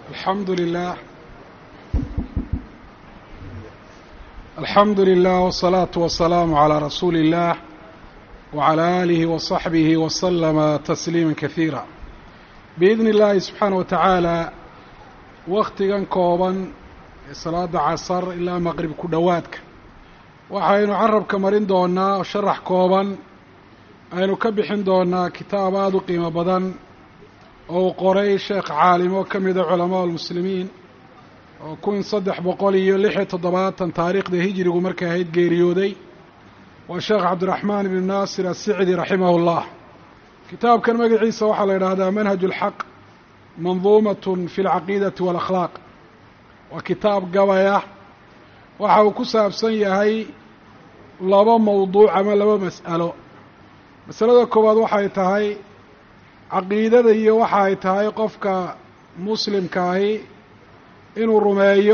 الحمد لله الحمد لله والصلاة والسلام على رسول الله وعلى آله وصحبه وسلم تسليما كثيرا بإذن الله سبحaanه وتaعaalى waktigan kooban ee salaada casar ilaa maqrib ku dhowaadka waxaynu carabka marin doonaa oo sharax kooban aynu ka bixin doonaa kitaab aada u qiimo badan oo uu qoray sheekh caalimo ka mida culamaa almuslimiin oo kun saddex boqol iyo lix iyo toddobaatan taariikhda hijirigu markay ahayd geeriyooday waa sheekh cabdiraxmaan ibnu naasir assicdi raximah اllah kitaabkan magaciisa waxaa la yidhaahdaa manhaj اlxaq manduumat fi اlcaqiidati wاlakhlaaq waa kitaab gabaya waxa uu ku saabsan yahay laba mawduuc ama laba mas'alo masalada koowaad waxay tahay caqiidada iyo waxa ay tahay qofka muslimkaahi inuu rumeeyo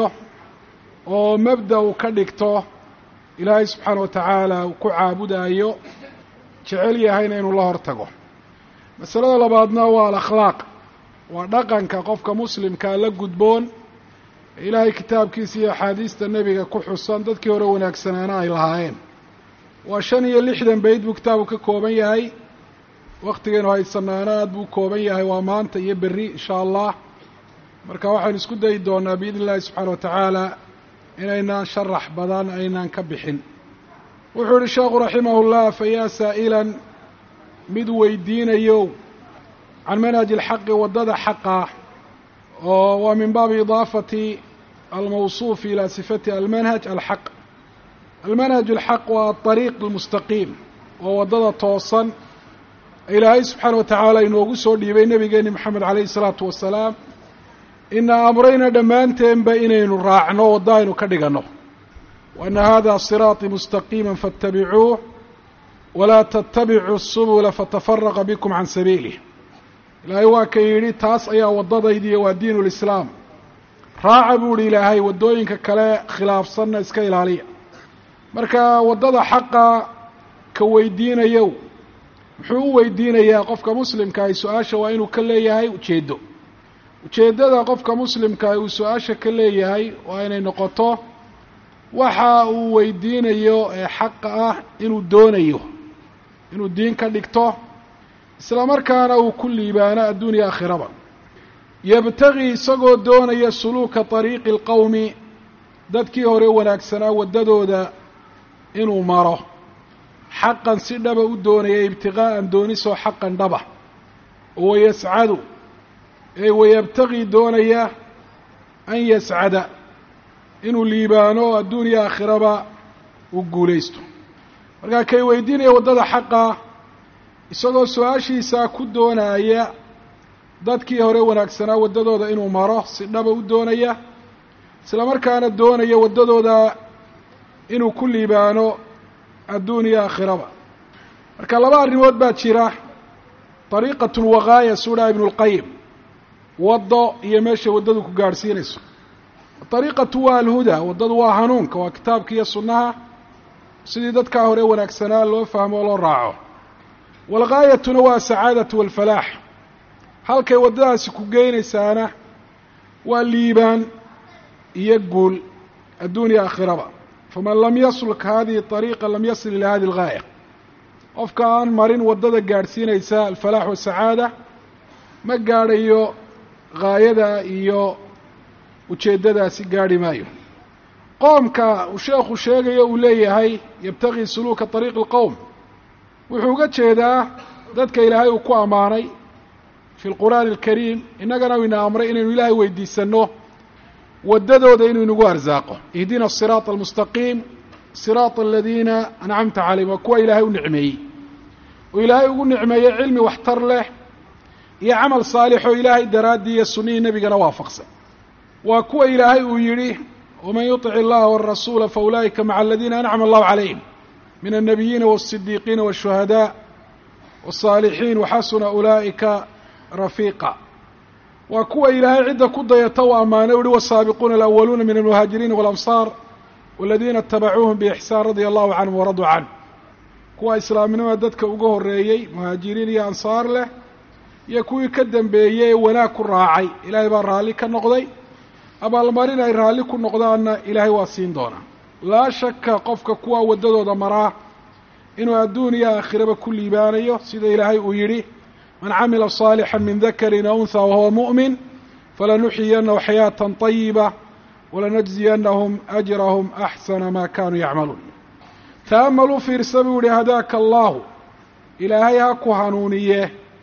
oo mabda uu ka dhigto ilaahay subxaana wa tacaala uu ku caabudayo jecel yahayna inuu la hor tago masalada labaadna waa alakhlaaq waa dhaqanka qofka muslimkaa la gudboon ee ilaahay kitaabkiisa iyo axaadiista nebiga ku xusan dadkii hore wanaagsanaana ay lahaayeen waa shan iyo lixdan bayd buu kitaabu ka kooban yahay waktigaynu haysanaana aad buu kooban yahay waa maanta iyo berri insha allah marka waxaynu isku dayi doonaa biidni illahi subxaana wa tacaala inaynaan sharax badan aynaan ka bixin wuxuu yihi sheekhu raximah llah fayaa saa'ilan mid weydiinayo can manhaji alxaqi waddada xaqa oo waa min baabi idaafati almawsuuf ilaa sifati almanhaj alxaq almanhaj alxaq waa aariiq almustaqiim waa waddada toosan ilaahay subxaana wa tacaala inoogu soo dhiibay nebigeeni moxamed calayhi isalaatu wasalaam ina amrayna dhammaanteenba inaynu raacno waddo aynu ka dhiganno wa ana hada siraaطii mustaqiima faاtabicuuh walaa tatabicuu subula fatafaraqa bikum can sabiilih ilaahay waa ka yidhi taas ayaa waddadaydiiyo waa diin lislaam raaca buu ihi ilaahay waddooyinka kale khilaafsanna iska ilaaliya marka waddada xaqa ka weydiinayow muxuu u weydiinayaa qofka muslimkaahi su-aasha waa inuu ka leeyahay ujeeddo ujeeddada qofka muslimkaahi uu su-aasha ka leeyahay waa inay noqoto waxa uu weydiinayo ee xaqa ah inuu doonayo inuu diin ka dhigto isla markaana uu ku liibaano adduunya aakhiraba yabtagii isagoo doonaya suluuka طariiqi اlqowmi dadkii hore wanaagsanaa waddadooda inuu maro xaqan si dhaba u doonaya ibtiqaa'an doonisoo xaqan dhaba oo wayascadu ee wayabtagii doonaya an yascada inuu liibaano adduunya aakhiraba uu guulaysto markaa kay weydiinaya waddada xaqa isagoo su-aashiisaa ku doonaya dadkii hore wanaagsanaa waddadooda inuu maro si dhaba u doonaya isla markaana doonaya waddadooda inuu ku liibaano adduuniya aakhiraba marka laba arrimood baa jira dariiqatun waqaaya suudhaa ibnu lqayim waddo iyo meeshay waddadu ku gaadhsiinayso dariiqatu waa alhuda waddadu waa hanuunka waa kitaabka iyo sunnaha sidii dadkaa hore wanaagsanaa loo fahmo oo loo raaco walgaayatuna waa asacaadatu walfalaax halkay waddadaasi ku geynaysaana waa liibaan iyo guul adduuniya aakhiraba faman lam yasluk hadihi طariiqa lam yasil ilaa hadi اlgaaya qofka aan marin waddada gaadhsiinaysa alfalaax wasacaada ma gaadhayo gaayada iyo ujeeddadaasi gaadhi maayo qoomka uu sheekhu sheegayo uu leeyahay yabtagii suluuka طariiqi اlqowm wuxuu uga jeedaa dadka ilaahay uu ku ammaanay fi lqur'aani alkariim innagana ina amray inaynu ilaahay weydiisanno waddadooda inuu inagu arsaaqo ihdina asiraata almustaqiim siraata aladiina ancamta calayhim waa kuwa ilaahay u nicmeeyey oo ilaahay ugu nicmeeyey cilmi waxtar leh iyo camal saalix oo ilaahay daraaddii iyo sunnihii nebigana waafaqsan waa kuwa ilaahay uu yidhi waman yuطic illaha warasuula faulaa'ika maca aladiina ancama allahu calayhim min الnabiyiina wالصidiiqiina wالshuhadاء wالصaalixiin waxasuna ulaa'ika rafiiqa waa kuwa ilaahay cidda ku dayata u ammaanay uhi wالsaabiquuna alأwaluuna min almuhaajiriina wاlamsaar waladiina itabacuuhum bixsaan radia allahu canhum waraduu canh kuwa islaamnimada dadka uga horeeyey muhaajiriin iyo ansaar leh iyo kuwii ka dambeeyey ee wanaag ku raacay ilaahay baa raalli ka noqday abaalmarin ay raalli ku noqdaanna ilaahay waa siin doonaa laa shaka qofka kuwa waddadooda maraa inuu adduun iyo aakhiraba ku liibaanayo sida ilaahay uu yidhi man camila صaalixا min dakarin aw unha wahuwa muؤmin falanuxyiyanahu xayaaةa طayiba walanajziyanahum ajrahum axsana ma kanuu yacmaluun ta'amaluu fiirsa buu yihi hadaaka allahu ilaahay ha ku hanuuniye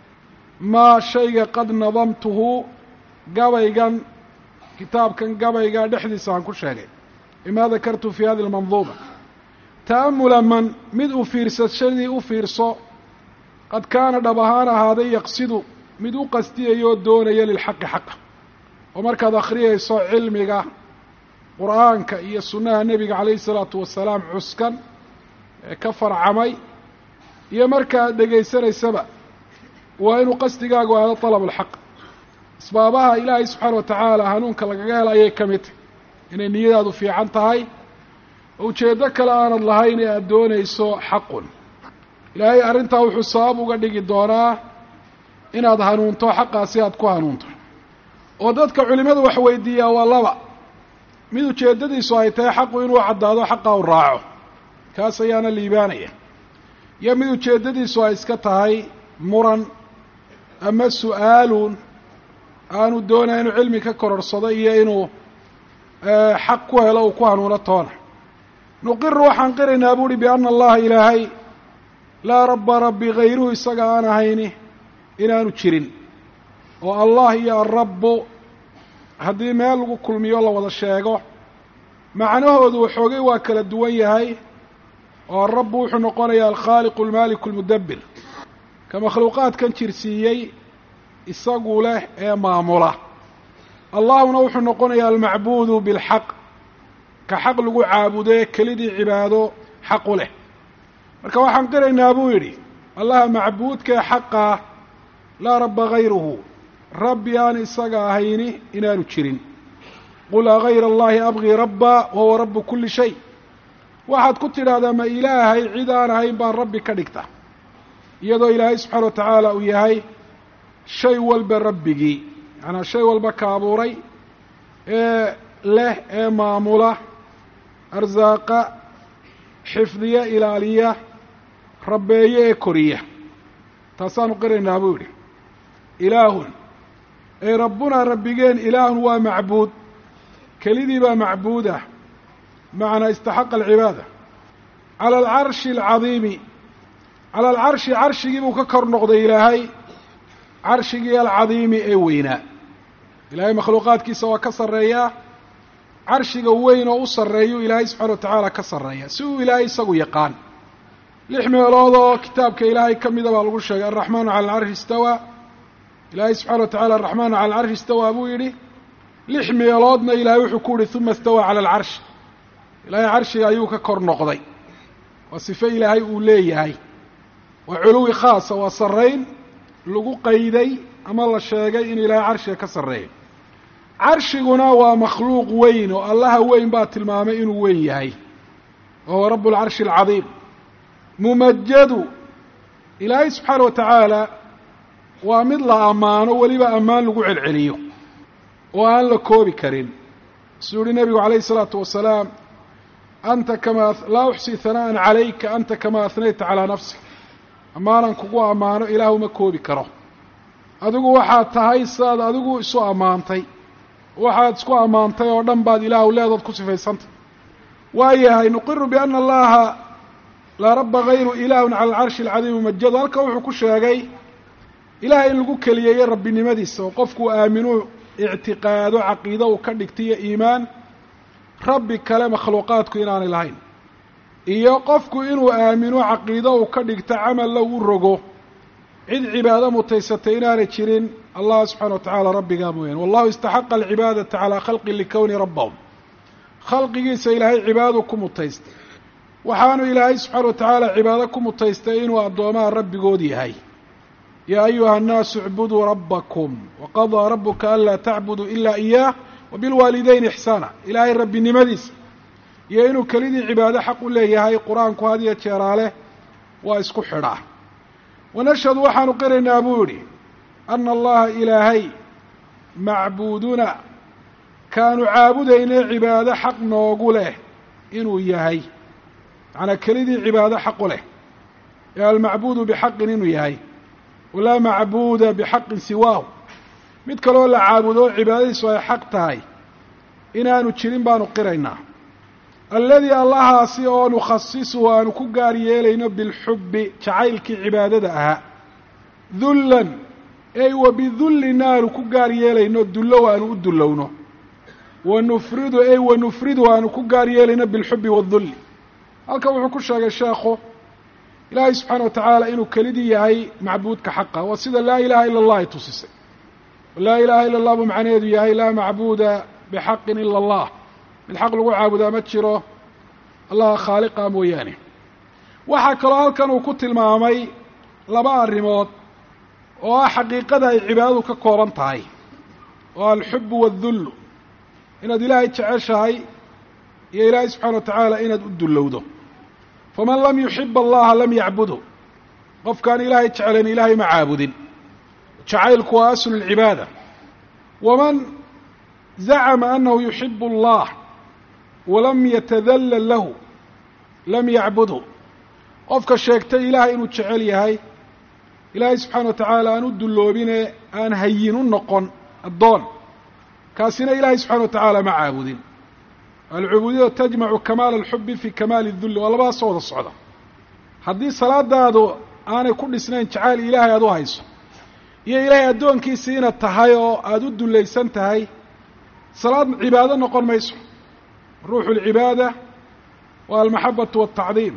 maa shayga qad nadamtuhu gabaygan kitaabkan gabayga dhexdiisa aan ku sheegay bima dakartu fi hadi اlmanduuma ta'amula man mid u fiirsashadii u fiirso qad kaana dhab ahaan ahaaday yaqsidu mid u qastiyayoo doonaya lilxaqi xaqa oo markaad akhriyayso cilmiga qur'aanka iyo sunnaha nebiga calayhi isalaatu wasalaam cuskan ee ka farcamay iyo markaad dhegaysanaysaba waa inuu qasdigaagu aado dalab alxaq asbaabaha ilaahay subxaana wa tacaala hanuunka lagaga hela ayay ka mid tahy inay niyadaadu fiican tahay oo ujeeddo kale aanad lahayn ee aada doonayso xaqun ilaahay arrintaa wuxuu sabab uga dhigi doonaa inaad hanuunto xaqaasi aad ku hanuunto oo dadka culimadu wax weydiiyaa waa laba mid ujeeddadiisu ay tahay xaqu inuu caddaado xaqa u raaco kaas ayaana liibaanaya iyo mid ujeeddadiisu ay iska tahay muran ama su-aalun aanu doonaya inuu cilmi ka kororsado iyo inuu xaq ku helo uu ku hanuuno toona nuqiru waxaan qiraynaa buuhi biana allaha ilaahay laa rabba rabbi hayruhu isaga aan ahayni inaanu jirin oo allah iyo alrabbu haddii meel lagu kulmiyo la wada sheego macnahoodu waxoogay waa kala duwan yahay oo alrabbu wuxuu noqonayaa alkhaaliqu almaaliku almudabbir ka makhluuqaadkan jirsiiyey isagu leh ee maamula allahuna wuxuu noqonayaa almacbuudu bilxaq ka xaq lagu caabude kelidii cibaado xaq u leh marka waxaan qiraynaa buu yidhi allaha macbuudkae xaqaa laa rabba hayruhu rabbi aan isaga ahayni inaanu jirin qul agayra allahi abgii rabba wahuwa rabbu kulli shay waxaad ku tidhaahdaa ma ilaahay cid aan ahayn baan rabbi ka dhigta iyadoo ilaahay subxaana wa tacaala uu yahay shay walba rabbigii macanaa shay walba ka abuuray ee leh ee maamula arsaaqa xifdiya ilaaliya rabbeeye ee koriya taasaanu qiraynaa buu yidhi ilaahun ey rabbunaa rabbigeen ilaahun waa macbuud kelidii baa macbuud ah macnaa istaxaqa alcibaada cala alcarshi alcadiimi cala alcarshi carshigii buu ka kor noqday ilaahay carshigii alcadiimi ee weynaa ilaahay makhluuqaadkiisa waa ka sarreeyaa carshiga weyn oo u sarreeyuu ilaahay subxana wa tacaala ka sarreeya si uu ilaahay isagu yaqaan lix meelood oo kitaabka ilaahay ka mida baa lagu sheegay alraxmaanu cala alcarshi istawaa ilaahay subxana wa tacala araxmaanu cala alcarshi istawaa buu yidhi lix meeloodna ilaahay wuxuu ku yihi uma istawaa cala alcarshi ilaahay carshiga ayuu ka kor noqday waa sife ilaahay uu leeyahay waa culuwi khaasa waa sarrayn lagu qayday ama la sheegay inuu ilaahay carshiga ka sarreeyo carshiguna waa makhluuq weyn oo allaha weyn baa tilmaamay inuu weyn yahay wa huwa rabu alcarshi alcadiim mumajadu ilaahay subxaana wa tacaala waa mid la ammaano weliba ammaan lagu celceliyo oo aan la koobi karin suu yihi nebigu calayhi isalaatu wasalaam anta kamaa laa uxsii hana'an calayka anta kamaa ahnayta calaa nafsik ammaanan kugu ammaano ilaahu ma koobi karo adigu waxaad tahay sidaad adigu isu ammaantay waxaad isku ammaantay oo dhan baad ilaahu leedood ku sifaysantay waayahay nuqiru biana allaha laa rabba hayru ilaahun cala alcarshi alcadiimi mumajadu halka wuxuu ku sheegay ilahay in lagu keliyeeyo rabbinimadiisa oo qofku aaminuu ictiqaado caqiido uu ka dhigtay iyo iimaan rabbi kale makhluuqaadku inaanay lahayn iyo qofku inuu aamino caqiido uu ka dhigto camal low u rogo cid cibaado mutaysatay inaanay jirin allah subxana wa tacaala rabbigaa mooyaane wallahu istaxaqa alcibaadata calaa khalqi likowni rabbahum khalqigiisa ilaahay cibaadadu ku mutaystay waxaanu ilaahay subxaana wa tacaala cibaado ku mutaystay inuu addoomaha rabbigood yahay yaa ayuha annaasu icbuduu rabbakum waqadaa rabuka anlaa tacbuduu ilaa iyaah wabilwaalidayni ixsaana ilaahay rabbinimadiisa iyo inuu kelidii cibaado xaq u leeyahay qur-aanku had iyo jeeraale waa isku xidhaa wanashhadu waxaanu qiraynaa buu yidhi ana allaha ilaahay macbuuduna kaanu caabudayne cibaado xaq noogu leh inuu yahay macnaa kelidii cibaado xaqu leh ee almacbuudu bixaqin inuu yahay walaa macbuuda bixaqin siwaahu mid kaloo la caabudo cibaadadiisu ay xaq tahay inaanu jirin baanu qiraynaa alladii allahaasi oo nukhasisuhu aanu ku gaar yeelayno bilxubbi jacaylkii cibaadada ahaa dullan ey wa bidullina aanu ku gaar yeelayno dullow aanu u dullowno wa nufridu ey wa nufridu aanu ku gaar yeelayno bilxubbi waadulli halkan wuxuu ku sheegay sheekhu ilaahay subxaana wa tacaala inuu kelidii yahay macbuudka xaqa waa sida laa ilaha ila allah ay tusisay laa ilaha ila allah buu macnaheedu yahay laa macbuuda bixaqin ila allah mid xaq lagu caabudaa ma jiro allaha khaaliqa mooyaane waxaa kaloo halkan uu ku tilmaamay laba arrimood oo ah xaqiiqada ay cibaadadu ka kooban tahay oo alxubu waaldullu inaad ilaahay jeceshahay iyo ilaahay subxana wa tacaala inaad u dullowdo faman lam yuxib allaha lam yacbudhu qofkaan ilaahay jeclayn ilaahay ma caabudin jacaylku waa aslu lcibaada waman zacama anahu yuxibu allah walam yatadallal lahu lam yacbudhu qofka sheegtay ilaahay inuu jecel yahay ilaahay subxaana wa tacaala aan u dulloobine aan hayin u noqon addoon kaasina ilaahay subxana wa tacaala ma caabudin alcubuudiyadu tajmacu kamaala alxubi fi kamaali dulli waa labadaasoo wada socda haddii salaadaadu aanay ku dhisnayn jacayl ilaahay aad u hayso iyo ilaahay addoonkiisii inaad tahay oo aada u dullaysan tahay salaad cibaado noqon mayso ruuxu lcibaada waa almaxabatu waltacdiim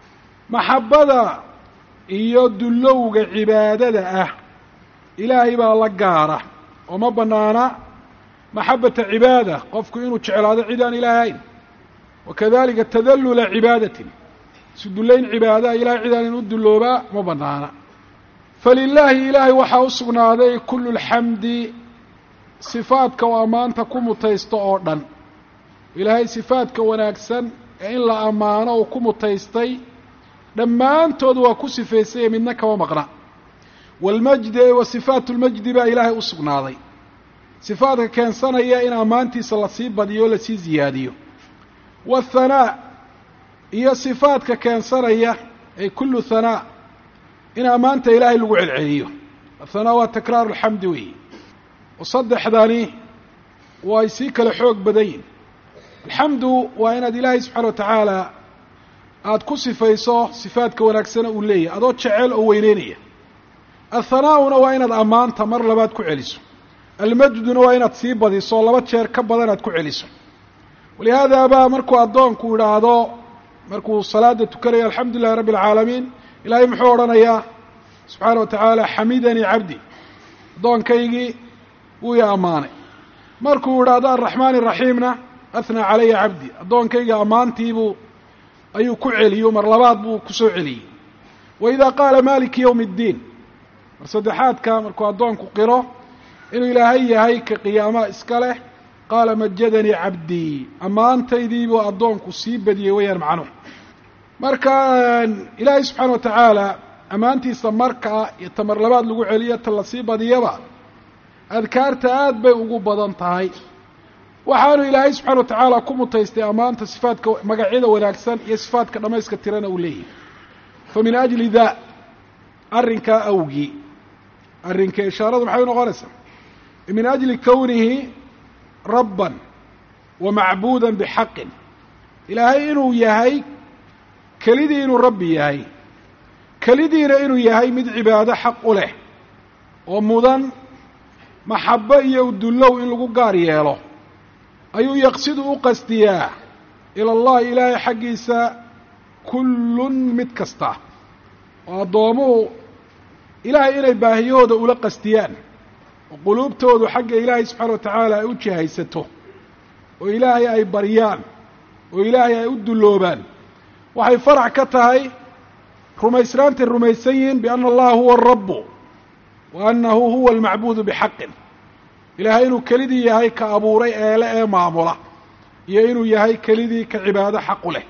maxabbada iyo dullowga cibaadada ah ilaahay baa la gaara oo ma bannaana maxabata cibaada qofku inuu jeclaado cid aan ilaahay hayn wakadalika tadallula cibaadatin isu dullayn cibaadaha ilahay cid aan inu dulloobaa ma bannaana falilaahi ilaahay waxaa u sugnaaday kullu lxamdi sifaadka oo ammaanta ku mutaysto oo dhan ilaahay sifaadka wanaagsan ee in la ammaano uu ku mutaystay dhammaantood waa ku sifaysaya midna kama maqna waalmajdi wa sifaatu lmajdi baa ilaahay u sugnaaday sifaadka keensanaya in ammaantiisa lasii badiyo o lasii ziyaadiyo waathanaa iyo sifaadka keensanaya ay kullu thanaa in ammaanta ilaahay lagu celceliyo athanaa waa takraaru alxamdi weeyi oo saddexdani way sii kala xoog badan yihin alxamdu waa inaad ilaahay subxana wa tacaala aada ku sifayso sifaadka wanaagsana uu leeyahay adoo jecel oo weyneynaya athanaa'una waa inaad ammaanta mar labaad ku celiso almajduna waa inaad sii badiso laba jeer ka badan aad ku celiso walihaada baa markuu addoonku idhaahdo markuu salaada tukanayo alxamdu lilahi rabbi alcaalamiin ilaahay muxuu odhanayaa subxaana wa tacaala xamidanii cabdi addoonkaygii wuu i ammaanay markuu idhaahdo alraxmaan iraxiimna athnaa calaya cabdi addoonkayga ammaantiibuu ayuu ku celiyo mar labaad buu kusoo celiyey wa idaa qaala maliki yowmi اddiin mar saddexaadka markuu addoonku qiro inuu ilaahay yahay ka qiyaamaha iska leh qaala majadanii cabdii ammaantaydiibuu addoonku sii badiyey wayaan macnuhu marka ilaahay subxaana wa tacaala ammaantiisa markaa iyo ta mar labaad lagu celiyo ta lasii badiyaba adkaarta aad bay ugu badan tahay waxaanu ilaahay subxana wa tacaala ku mutaystay ammaanta sifaadka magacyada wanaagsan iyo sifaadka dhammayska tirana uu leeyahay fa min ajli daa arrinkaa awgii arrinka ishaaradu maxay unoqonaysaa min ajli kownihi rabban wa macbuudan bixaqin ilaahay inuu yahay kelidii inuu rabbi yahay kelidiina inuu yahay mid cibaado xaq u leh oo mudan maxabbo iyo udullow in lagu gaar yeelo ayuu yaqsidu u qasdiyaa ila allahi ilaahay xaggiisa kullun mid kasta oo addoomuhu ilaahay inay baahiyahooda ula qasdiyaan oo quluubtoodu xagga ilaahay subxaana wa tacaala ay u jihaysato oo ilaahay ay baryaan oo ilaahay ay u dulloobaan waxay farac ka tahay rumaysnaantay rumaysan yihiin bianna allaha huwa arabu wa annahu huwa almacbuudu bixaqin ilaahay inuu kelidii yahay ka abuuray eele ee maamula iyo inuu yahay kelidii ka cibaado xaqu leh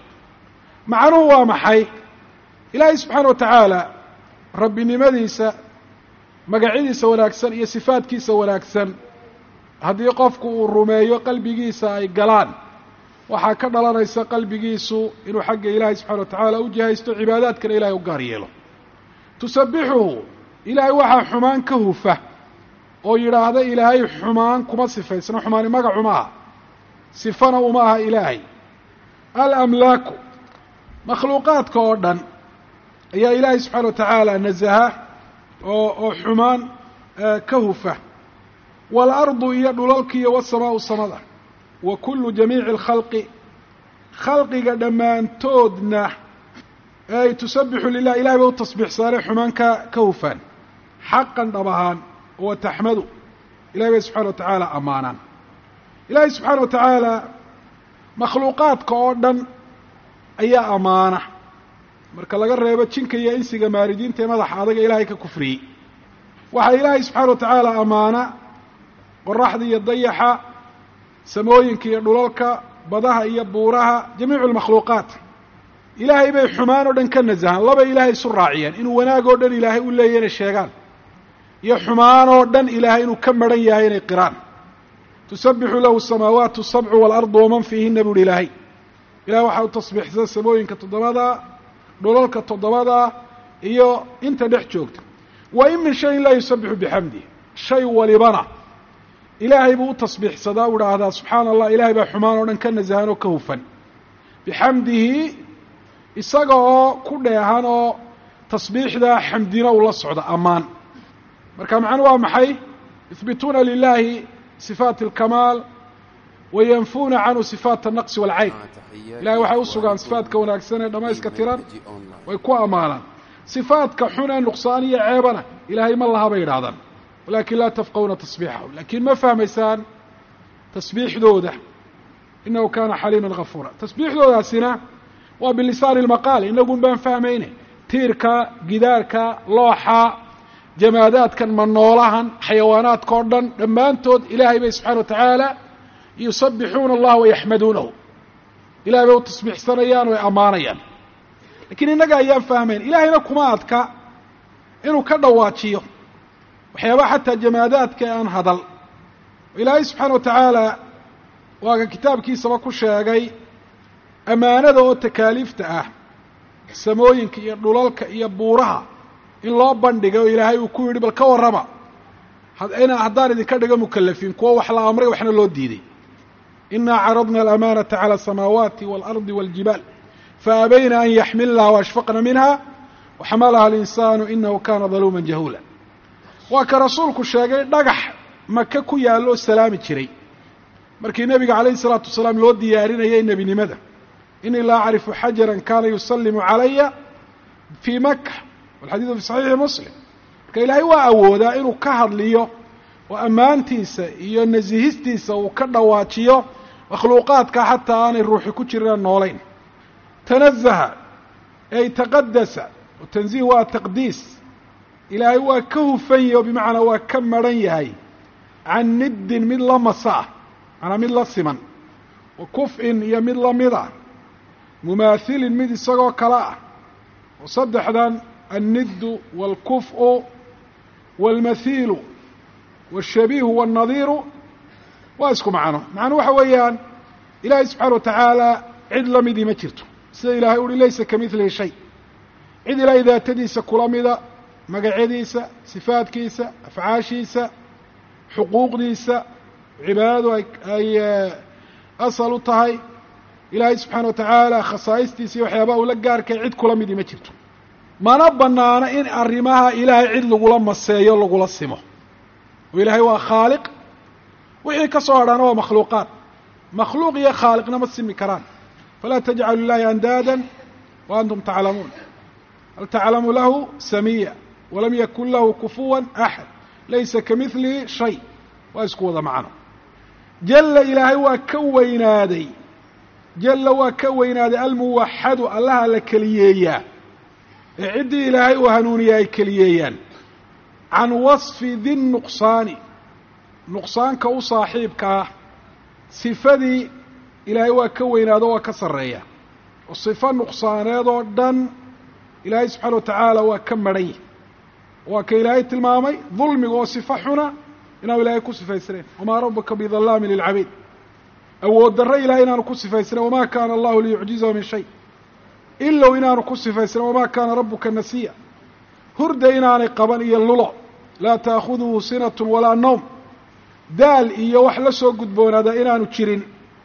macnuhu waa maxay ilaahay subxaana wa tacaala rabbinimadiisa magacyadiisa wanaagsan iyo sifaadkiisa wanaagsan haddii qofku uu rumeeyo qalbigiisa ay galaan waxaa ka dhalanaysa qalbigiisu inuu xagga ilaahay subxana wa tacaala u jihaysto cibaadaadkana ilahay u gaar yeelo tusabixuhu ilaahay waxaa xumaan ka hufa oo yidhaahda ilaahay xumaan kuma sifaysna xumaani magacu ma aha sifana uma aha ilaahay alamlaaku makhluuqaadka oo dhan ayaa ilaahay subxaana wa tacaala nasaha oo oo xumaan ka hufa waalardu iyo dhulalka iyo wasamaau samada wa kullu jamiici alkhalqi khalqiga dhammaantoodna ay tusabixu lilah ilahay bay u tasbiixsaanay xumaan ka ka hufaan xaqan dhab ahaan wa taxmadu ilahay bay subxana wa tacaala ammaanaan ilaahay subxaana wa tacaala makhluuqaadka oo dhan ayaa ammaana marka laga reebo jinka iyo insiga maaridiinta ee madaxa adaga ilaahay ka kufriyey waxaa ilaahay subxaana wa tacaala ammaana qoraxda iyo dayaxa samooyinka iyo dhulalka badaha iyo buuraha jamiicu almakhluuqaat ilaahay bay xumaan oo dhan ka nasahaan laba ilaahay isu raaciyeen inuu wanaag oo dhan ilaahay u leeyahy inay sheegaan iyo xumaan oo dhan ilaahay inuu ka maran yahay inay qiraan tusabixu lahu samaawaatu sabcu waalardu waman fiihina buuhi ilaahay ilahay waxaa u tasbiixsan samooyinka toddobada dhulalka toddobada iyo inta dhex joogta wa in min shayin laa yusabixu bixamdih shay walibana ilaahay buu u tasbiixsadaa u idhaahdaa subxaana allah ilahay baa xumaan oo dhan ka nasahan oo ka hufan bixamdihi isaga oo ku dheehan oo tasbiixdaa xamdina ula socda ammaan marka macnu waa maxay yuhbituuna lilahi sifaat alkamaal wa yanfuuna canhu sifaat alnaqsi waalcayb ilahay waxay u sugaan sifaadka wanaagsan ee dhammayska tiran way ku ammaanaan sifaadka xun ee nuqsaan iyo ceebana ilaahay ma laha bay yidhahdaan walakin laa tafqahuna tasbiixahu lakiin ma fahmaysaan tasbiixdooda inahu kana xaliiman gafuura tasbiixdoodaasina waa bilisaani lmaqaal inagun baan fahmayne tiirka gidaarka looxa jamaadaadkan manoolahan xayawaanaadka o dhan dhammaantood ilaahay bay subxana wa tacaala yusabixuuna allaha wayaxmaduunahu ilahay bay u tasbiixsanayaan way ammaanayaan lakiin innaga ayaan fahmayn ilahayna kuma adka inuu ka dhawaajiyo waxyaabaha xataa jamaadaadka ee aan hadal ilaahay subxaana wa tacaala waa ka kitaabkiisaba ku sheegay ammaanada oo takaaliifta ah samooyinka iyo dhulalka iyo buuraha in loo bandhigay oo ilaahay uu ku yidhi bal ka warrama ina haddaan idinka dhigo mukalafiin kuwo wax la amray waxna loo diiday inaa caradna alamaanata cala asamaawaati waalardi waaljibaal faabayna an yaxmilnaha waashfaqna minha waxamalaha alinsaanu inahu kana daluuman jahuula waa ka rasuulku sheegay dhagax maka ku yaallo oo salaami jiray markii nebiga calayhi salaatu wasalaam loo diyaarinayay nebinimada inii la acrifu xajaran kana yusallimu calaya fii maka walxadiidu fi saxiixi muslim marka ilaahay waa awoodaa inuu ka hadliyo oo ammaantiisa iyo nasihistiisa uu ka dhawaajiyo makhluuqaadka xataa aanay ruuxi ku jirin noolayn tanazaha ay taqadasa oo tanziih waa taqdiis ilaahay waa ka hufan yahy oo bimacnaa waa ka maran yahay can niddin mid la masa ah manaa mid la siman wa kuf-in iyo mid lamid ah mumaahilin mid isagoo kale ah oo saddexdan anniddu waalkuf'u waalmathiilu waashabiihu waalnadiiru waa isku macno macnuu waxa weeyaan ilaahay subxaana wa tacaala cid la midii ma jirto sida ilahay uhi laysa ka midlihi shay cid ilaahay daatadiisa kula mida magacyadiisa sifaadkiisa afcaashiisa xuquuqdiisa cibaadadu ay ay asal u tahay ilaahay subxaana wa tacaala khasaa'istiisa iyo waxyaabaha ula gaarkay cid kula midii ma jirto mana banaano in arrimaha ilaahay cid lagula maseeyo lagula simo oo ilaahay waa khaaliq wixii ka soo hadhaana waa makhluuqaad makhluuq iyo khaaliqna ma simi karaan falaa tajcalu lilahi andaadan wa antum taclamuun hal taclamu lahu samiya walam yakun lahu kufuwan axad laysa ka midlihi shay waa isku wada macno jalla ilaahay waa ka weynaaday jalla waa ka weynaaday almuwaxadu allaha la keliyeeyaa ee ciddii ilaahay uu hanuuniya ay keliyeeyaan can wasfi di nuqsaani nuqsaanka u saaxiibka ah sifadii ilaahay waa ka weynaado waa ka sarreeya oo sifo nuqsaaneed oo dhan ilaahay subxaana wa tacaala waa ka madhan yahy waa ka ilaahay tilmaamay dulmiga oo sifo xuna inaanu ilaahay ku sifaysnayn wamaa rabuka bidallaamin lilcabiid awood darre ilahay inaanu ku sifaysnayn wamaa kaana allahu liyucjizahu min shay ilow inaanu ku sifaysnayn wamaa kaana rabuka nasiya hurda inaanay qaban iyo lulo laa taakhuduhu sinatun walaa nowm daal iyo wax la soo gudboonaada inaanu jirin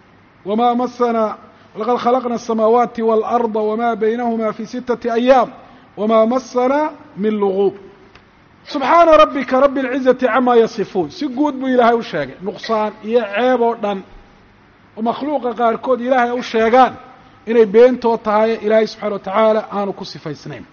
wamaa masanaa laqad khalaqna asamaawaati waalarda wamaa baynahuma fi sittati ayaam wamaa masanaa min luguub subxaana rabbika rabbi alcizati camaa yasifuun si guud buu ilaahay u sheegay nuqsaan iyo ceeb oo dhan oo makhluuqa qaarkood ilaahay u sheegaan inay beentoo tahay ilaahay subxana wa tacaala aanu ku sifaysnayn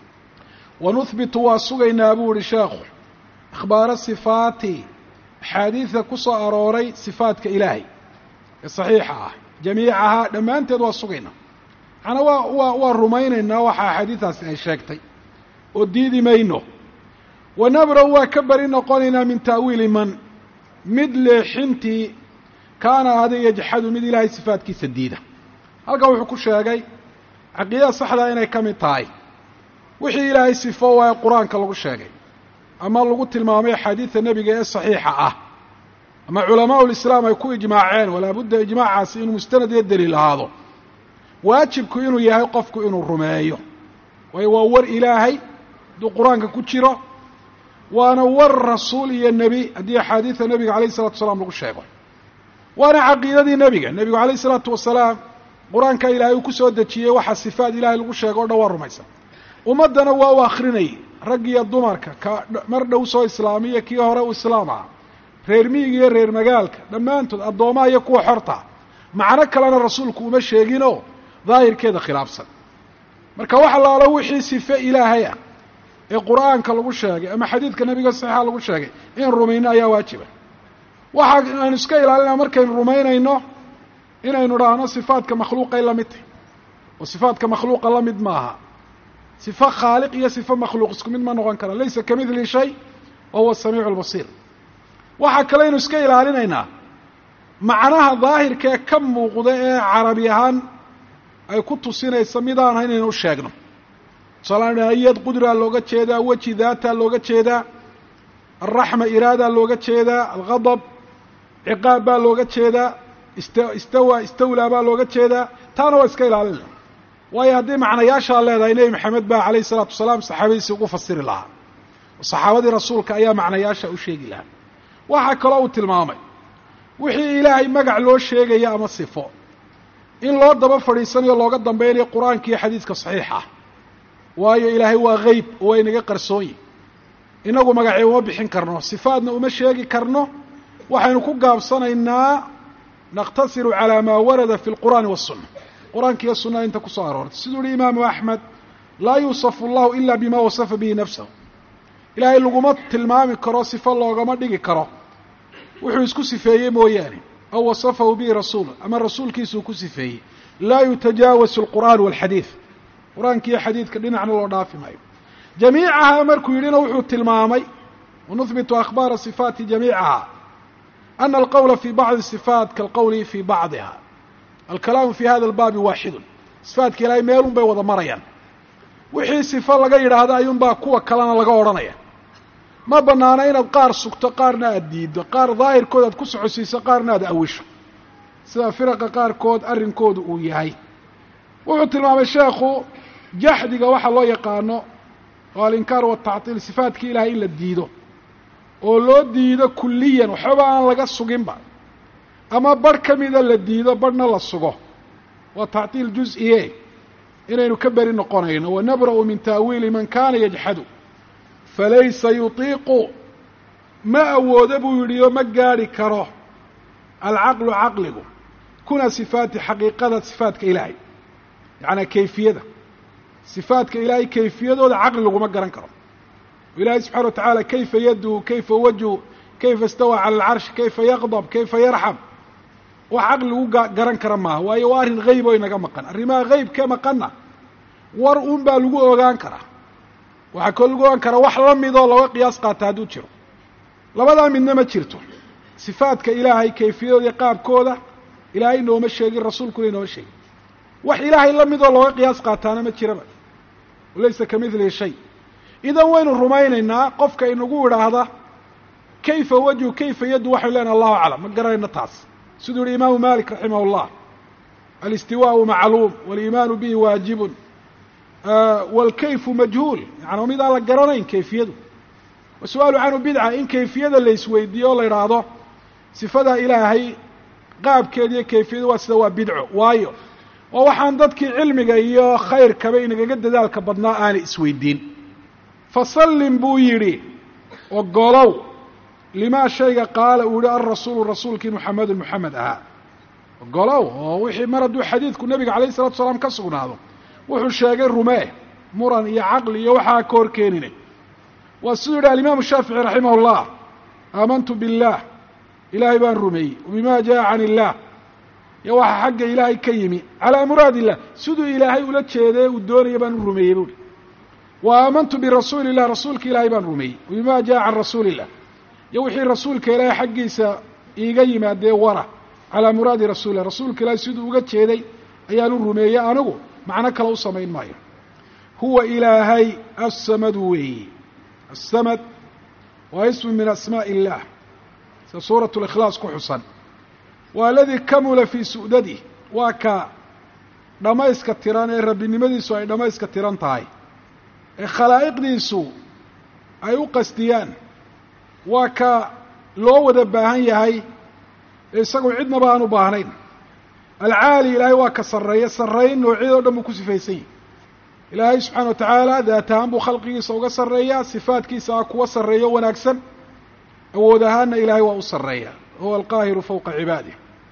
wa nuhbitu waa sugaynaa buu ihi sheekhu akhbaara sifaati axaadiida ku soo arooray sifaadka ilaahay ee saxiixa ah jamiicahaa dhammaanteed waa sugaynaa macnaa waa waa waa rumaynaynaa waxa axaadiidaasi ay sheegtay oo diidi mayno wa nabra-u waa ka beri noqonaynaa min ta'wiili man mid leexintii kaana ahaday yajxadu mid ilaahay sifaadkiisa diida halkan wuxuu ku sheegay caqiidada saxdaa inay ka mid tahay wixii ilaahay sifo waaye qur-aanka lagu sheegay ama lagu tilmaamay axaadiida nebiga ee saxiixa ah ama culamaau lislaam ay ku ijmaaceen walaa budda ijmaacaasi inuu mustanad iyo daliil ahaado waajibku inuu yahay qofku inuu rumeeyo waayo waa war ilaahay hadduu qur-aanka ku jiro waana war rasuul iyo nebi haddii axaadiida nebiga alayh isalatu wasalaam lagu sheego waana caqiidadii nebiga nebigu alayh isalaatu wasalaam qur-aanka ilaahay uu ku soo dejiyey waxaa sifaad ilaahay lagu sheego o dhan waa rumaysan ummaddana waa u akrinayay rag iyo dumarka ka mar dhow soo islaamiya kii hore u islaam aha reer miyiga iyo reer magaalka dhammaantood addoomaha iyo kuwa xorta macno kalena rasuulku uma sheeginoo daahirkeeda khilaafsan marka wax allaalo wixii sife ilaahay ah ee qur-aanka lagu sheegay ama xadiidka nebiga saxiixa lagu sheegay in rumayno ayaa waajiba waxa aynu iska ilaalinaa markaynu rumaynayno inaynu dhahno sifaadka makhluuqay la mid tahy oo sifaadka makhluuqa la mid maaha sifo khaaliq iyo sifo makhluuq isku mid ma noqon kara laysa kamidli shay wa huwa samiicu lbasiir waxaa kaleynu iska ilaalinaynaa macnaha daahirka ee ka muuqda ee carabi ahaan ay ku tusinaysa midaan ahayn inaynu u sheegno tusaalaaan iyad qudraa looga jeedaa weji daataa looga jeedaa alraxma iraadaa looga jeedaa alghadab ciqaab baa looga jeedaa ista istawa istawlaa baa looga jeedaa taana waa iska ilaalinayna waayo haddii macnayaashaa leedahay nebi maxamed baa calayhi isalaatu wasalaam saxaabadiisii ugu fasiri lahaa oo saxaabadii rasuulka ayaa macnayaasha u sheegi lahaa waxaa kaloo uu tilmaamay wixii ilaahay magac loo sheegaya ama sifo in loo daba fadhiisanayo looga dambeynayo qur-aanka iyo xadiidka saxiixa ah waayo ilaahay waa geyb oo waa inaga qarsoonyi inagu magacee uma bixin karno sifaadna uma sheegi karno waxaynu ku gaabsanaynaa naqtasiru calaa maa warada fi lqur'aani waالsuna qur-aanka iyo sunada inta kusoo aroortay siduu uhi imaamu axmed laa yuusafu allahu ila bima wasafa bihi nafsahu ilaahay laguma tilmaami karo sifo loogama dhigi karo wuxuu isku sifeeyey mooyaane aw wasafahu bihi rasuulu ama rasuulkiisuu ku sifeeyey laa yutajaawasu alqur'aan walxadiid qur-aanka iyo xadiidka dhinacna loo dhaafi maayo jamiicaha markuu yidhina wuxuu tilmaamay wanuhbitu akhbaara sifaati jamiicaha ana alqowla fi bacdi sifaat kaalqowli fi bacdiha alkalaamu fi hada albaabi waaxidun sifaadka ilaahay meelun bay wada marayaan wixii sifo laga yidhaahdo ayuunbaa kuwa kalena laga odhanaya ma banaana inaad qaar sugto qaarna aada diiddo qaar daahirkood aad ku socodsiiso qaarna aad awisho sida firaqa qaarkood arrinkoodu uu yahay wuxuu tilmaamay sheekhu jaxdiga waxa loo yaqaano oo alinkaar watactiil sifaadkii ilaahay in la diido oo loo diido kulliyan waxbaba aan laga suginba ama barh ka mida la diido barhna la sugo waa tactiil juz-iye inaynu ka beri noqonayno wanabra'u min ta'wiili man kana yajxadu falaysa yutiiqu ma awoodo buu yidhi oo ma gaadhi karo alcaqlu caqligu kuna sifaati xaqiiqada sifaadka ilaahay yacnaa kayfiyada sifaadka ilaahay kayfiyadooda caqli laguma garan karo ilaahay subxana wa tacaala kayfa yaduu kayfa wajhu kayfa istawaa cala alcarshi kayfa yaqdab kayfa yarxam wax caqli lagu garan kara maaha waayo waa arrin hayb oo inaga maqan arrimaha haybka maqanna war un baa lagu ogaan karaa waxaa koo lagu ogaan karaa wax la midoo looga qiyaas qaata hadduu jiro labadaa midna ma jirto sifaadka ilaahay kayfiyadooda iyo qaabkooda ilaahay nooma sheegin rasuulkuna inooma sheegin wax ilaahay la midoo looga qiyaas qaataana ma jiraba laysa ka midlihi shay idan waynu rumaynaynaa qofka inagu idhaahda kayfa wajhu kayfa yaddu waxaynu leenahay allahu aclam ma garanayno taas siduu yihi imaamu malik raximah اllah alistiwaau macluum waliimaanu bihi waajibun wاlkayfu majhuul yani mid aan la garanayn kayfiyadu wasu'aalu canhu bidca in kayfiyada la isweydiiyo o la idhaahdo sifadaa ilaahay qaabkeeda iyo kayfiyadu waa sida waa bidco waayo waa waxaan dadkii cilmiga iyo khayrkaba inagaga dadaalka badnaa aanay isweydiin fasallim buu yidhi ogolow limaa shayga qaala uu yihi alrasuulu rasuulkii muxamedun moxamed ahaa ogolow oo wixii mar hadduu xadiidku nebiga calayh isalatu salaam ka sugnaado wuxuu sheegay rumee muran iyo caqli iyo waxaa ka hor keenine waa siduu yidhi alimaamu shaafici raximah اllah aamantu biاllah ilaahay baan rumeeyey wabima jaa can illah iyo waxa xagga ilaahay ka yimi calaa muraad illah siduu ilaahay ula jeeday uu doonaya baan u rumeeyey buuhi wa aamantu birasuuli illah rasuulka ilaahay baan rumeeyey wabima jaa can rasuuli illah iyo wixii rasuulka ilaahay xaggiisa iiga yimaadee wara calaa muraadi rasuulilah rasuulka ilaahay siduu uga jeeday ayaan u rumeeyey anigu macno kale u samayn maayo huwa ilaahay assamadu weeyi asamad waa ismu min asmaaءi اllah sida suuraة اlikhlaas ku xusan waa aladii kamula fii su'dadih waa ka dhammayska tiran ee rabbinimadiisu ay dhammayska tiran tahay ee khalaa'iqdiisu ay u qastiyaan waa ka loo wada baahan yahay ee isagu cidnaba aan u baahnayn alcaali ilaahay waa ka sarreeya sarrayn noocyadoo dhan buu ku sifaysan yahy ilaahay subxaana wa tacaala daat ahaan buu khalqigiisa uga sarreeyaa sifaadkiisa a kuwa sarreeyo wanaagsan awood ahaanna ilaahay waa u sarreeya huwa alqaahiru fowqa cibaadih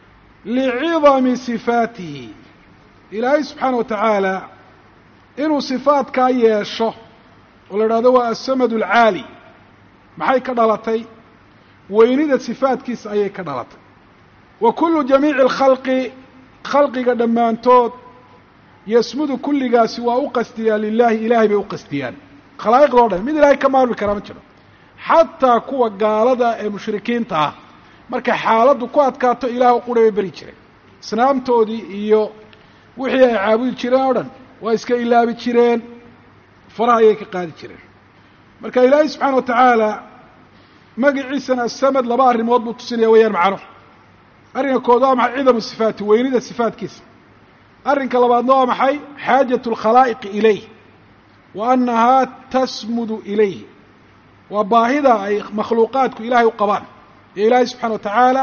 licidami sifaatihi ilaahay subxaana wa tacaala inuu sifaadkaa yeesho oo la idhahdo waa asamad alcaali maxay ka dhalatay weynida sifaadkiisa ayay ka dhalatay wa kullu jamiici alkhalqi khalqiga dhammaantood yasmudu kulligaasi waa u qastiyaan lilaahi ilaahay bay u qastiyaan khalaa'iqda o dhan mid ilaahay ka maarmi karaa ma jiro xataa kuwa gaalada ee mushrikiinta ah markay xaaladdu ku adkaato ilaah qura bay beri jireen isnaamtoodii iyo wixii ay caabudi jireen oo dhan waa iska ilaabi jireen faraha ayay ka qaadi jireen marka ilaahay subxaana wa tacaala magaciisana asamad laba arrimood buu tusinaya weeyaan macno arrinka kood waa maxay cidamu sifaati weynida sifaatkiisa arrinka labaadna waa maxay xaajatu alkhalaa'iqi ilayh wa annahaa tasmudu ilayh waa baahida ay makhluuqaadku ilaahay u qabaan iyo ilaahay subxana wa tacaala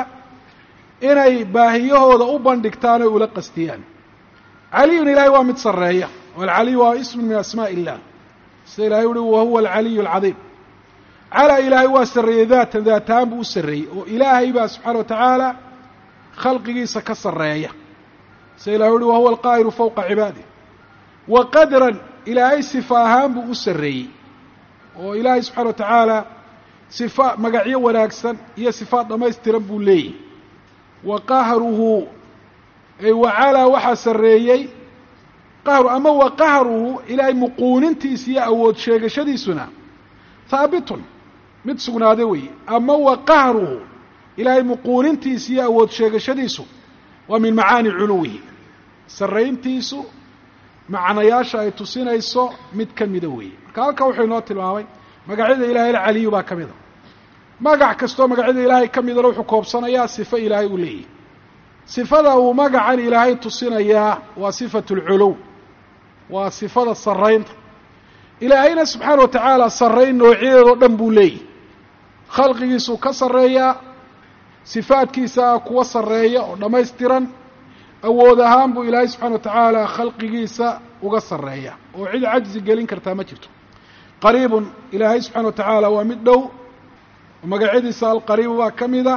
inay baahiyahooda u bandhigtaan oy ula qastiyaan caliyun ilahay waa mid sarreeya alcaliyu waa ismun min asmaaءi illah sida ilahay uhi wahuwa alcaliyu alcadiim calaa ilaahay waa sarreeyey daatan daatahaan buu u sarreeyey oo ilaahay baa subxaana wa tacaala khalqigiisa ka sarreeya sida ilahay uhi wahuwa alqaahiru fowqa cibaadih wa qadran ilaahay sifa ahaan buu u sarreeyey oo ilaahay subxana wa tacaala sifa magacyo wanaagsan iyo sifaad dhammaystiran buu leeyahy wa qahruhu ay wacalaa waxaa sarreeyey qahru ama wa qahruhu ilaahay muquunintiisa iyo awood sheegashadiisuna haabitun mid sugnaaday weeye ama wa qahruhu ilaahay muquunintiisa iyo awood sheegashadiisu waa min macaani culuwihi sarrayntiisu macnayaasha ay tusinayso mid ka mida weeye marka halka wuxuu inoo tilmaamay magacyada ilahay alcaliyu baa ka mida magac kastoo magacyada ilaahay ka midana wuxuu koobsanayaa sifo ilaahay uu leeyahy sifada uu magacan ilaahay tusinayaa waa sifatu lculuw waa sifada sarraynta ilaahayna subxaana wa tacaala sarrayn noocyadeedoo dhan buu leeyahy khalqigiisuu ka sarreeyaa sifaadkiisa kuwa sarreeya oo dhammaystiran awood ahaan buu ilaahay subxana wa tacaala khalqigiisa uga sarreeya oo cid cajzi gelin kartaa ma jirto qariibun ilaahay subxana wa tacaala waa mid dhow oo magacyadiisa alqariibu baa ka mid ah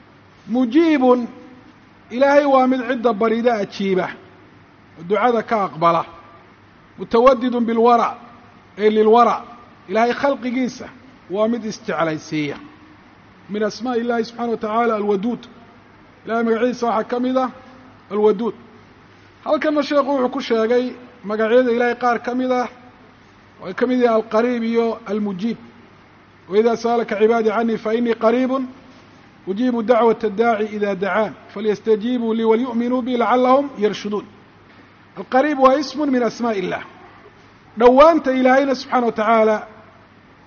mujiibun ilaahay waa mid cidda barida ajiiba oo ducada ka aqbala mutawadidun bilwara ay lilwara ilaahay khalqigiisa waa mid isjeclaysiiya min asmaaءi illahi subxana wa tacaala alwaduud ilahay magacyadiisa waxaa ka mid ah alwaduud halkana sheekhu wuxuu ku sheegay magacyada ilaahay qaar ka mid ah oo ay ka mid yahay alqariib iyo almujiib wإida sأlka cibaadii canii faإnii qariib ujiibu dacwaة الdaaci إida dacaan falyastajiibuu lii walyuؤminuu bi lacalahum yarshuduun alqariib waa ism min asmaaءi الlah dhowaanta ilaahayna subxaana wa tacaala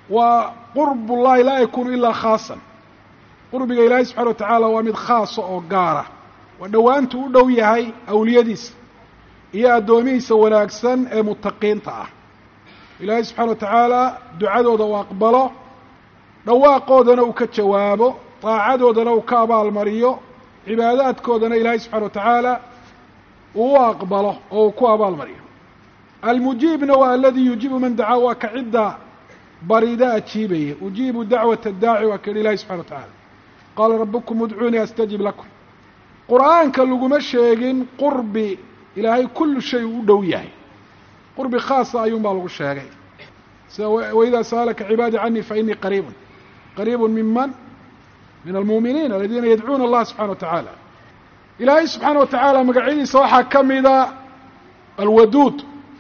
waa qurb ullahi laa yakunu ilaa khaasan qurbiga ilaahay subxana wa tacaala waa mid khaasa oo gaara waa dhowaantu u dhow yahay awliyadiisa iyo addoomihiisa wanaagsan ee mutaqiinta ah ilaahay subxana wa tacaala ducadooda uu aqbalo dhawaaqoodana uu ka jawaabo daacadoodana uu ka abaalmariyo cibaadaadkoodana ilaahay subxana wa tacaala uu u aqbalo oo uu ku abaalmariyo almujiibna waa aladii yujiibu man dacaa waa ka cidda barida ajiibaya ujiibu dacwata daaci waa ka yihi ilahi subxana wa tacaala qaala rabukum udcuunii astajib lakum qur'aanka laguma sheegin qurbi ilaahay kullu shay uu u dhow yahay qurbi khaasa ayuun baa lagu sheegay sida waidaa sa'alaka cibaadii canii fainii qariibun qariibun minman min almuuminiin aladiina yadcuuna allaha subxana wa tacaala ilaahay subxaana wa tacaala magacyadiisa waxaa ka mida alwaduud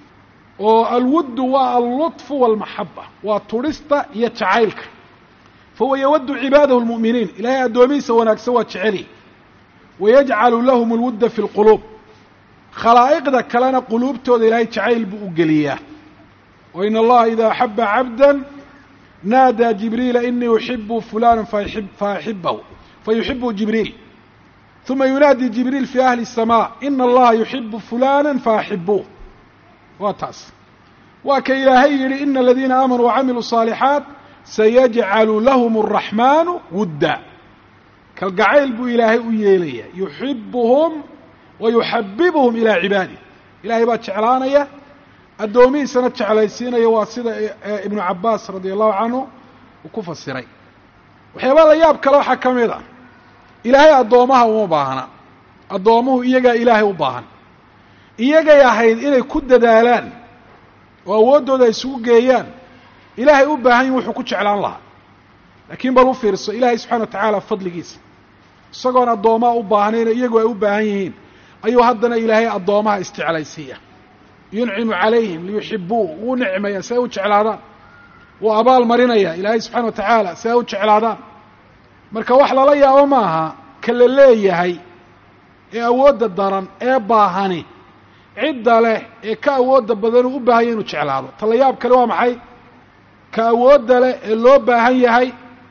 oo alwuddu waa allutfu walmaxaba waa turhista iyo jacaylka fahuwa yawaddu cibaadahu lmu'miniin ilahay addoomihiisa wanaagsan waa jeceli wayajcalu lahum alwudda fi lquluub khalaa'iqda kalena quluubtooda ilaahay jacayl buu u geliyaa wa in allaha ida axaba cabda naadaa jibriila inii uxibu fulana faaxibahu fayuxibu jibriil uma yunaadi jibriil fi ahli الsama ina allaha yuxibu fulana faaxibuuh waa taas waa ka ilaahay yihi ina aladiina aamanuu wacamiluu صaalixaat sayajcalu lahum الraxmaanu wudda kalgacayl buu ilaahay u yeelaya yuxibuhum wa yuxabibuhum ilaa cibaadih ilaahay baa jeclaanaya addoomihiisana jeclaysiinaya waa sida ibnu cabaas radia allahu canhu uu ku fasiray waxyaaba la yaab kale waxaa ka mid a ilaahay addoomaha uma baahna addoomuhu iyagaa ilaahay u baahan iyagay ahayd inay ku dadaalaan oo awooddooda ay isugu geeyaan ilaahay u baahan yihin wuxuu ku jeclaan lahaa laakiin bal u fiirso ilaahay subxana wa tacaala fadligiisa isagoon addoomaha u baahnayno iyagu ay u baahan yihiin ayuu haddana ilaahay addoomaha isjeclaysiiya yuncimu calayhim liyuxibuu wuu nicmaya si ay u jeclaadaan wuu abaal marinaya ilaahay subxana wa tacaala si ay u jeclaadaan marka wax lala yaabo maaha ka la leeyahay ee awoodda daran ee baahani cidda leh ee ka awoodda badan uu u baahan yahy inuu jeclaado ta la yaab kale waa maxay ka awoodda leh ee loo baahan yahay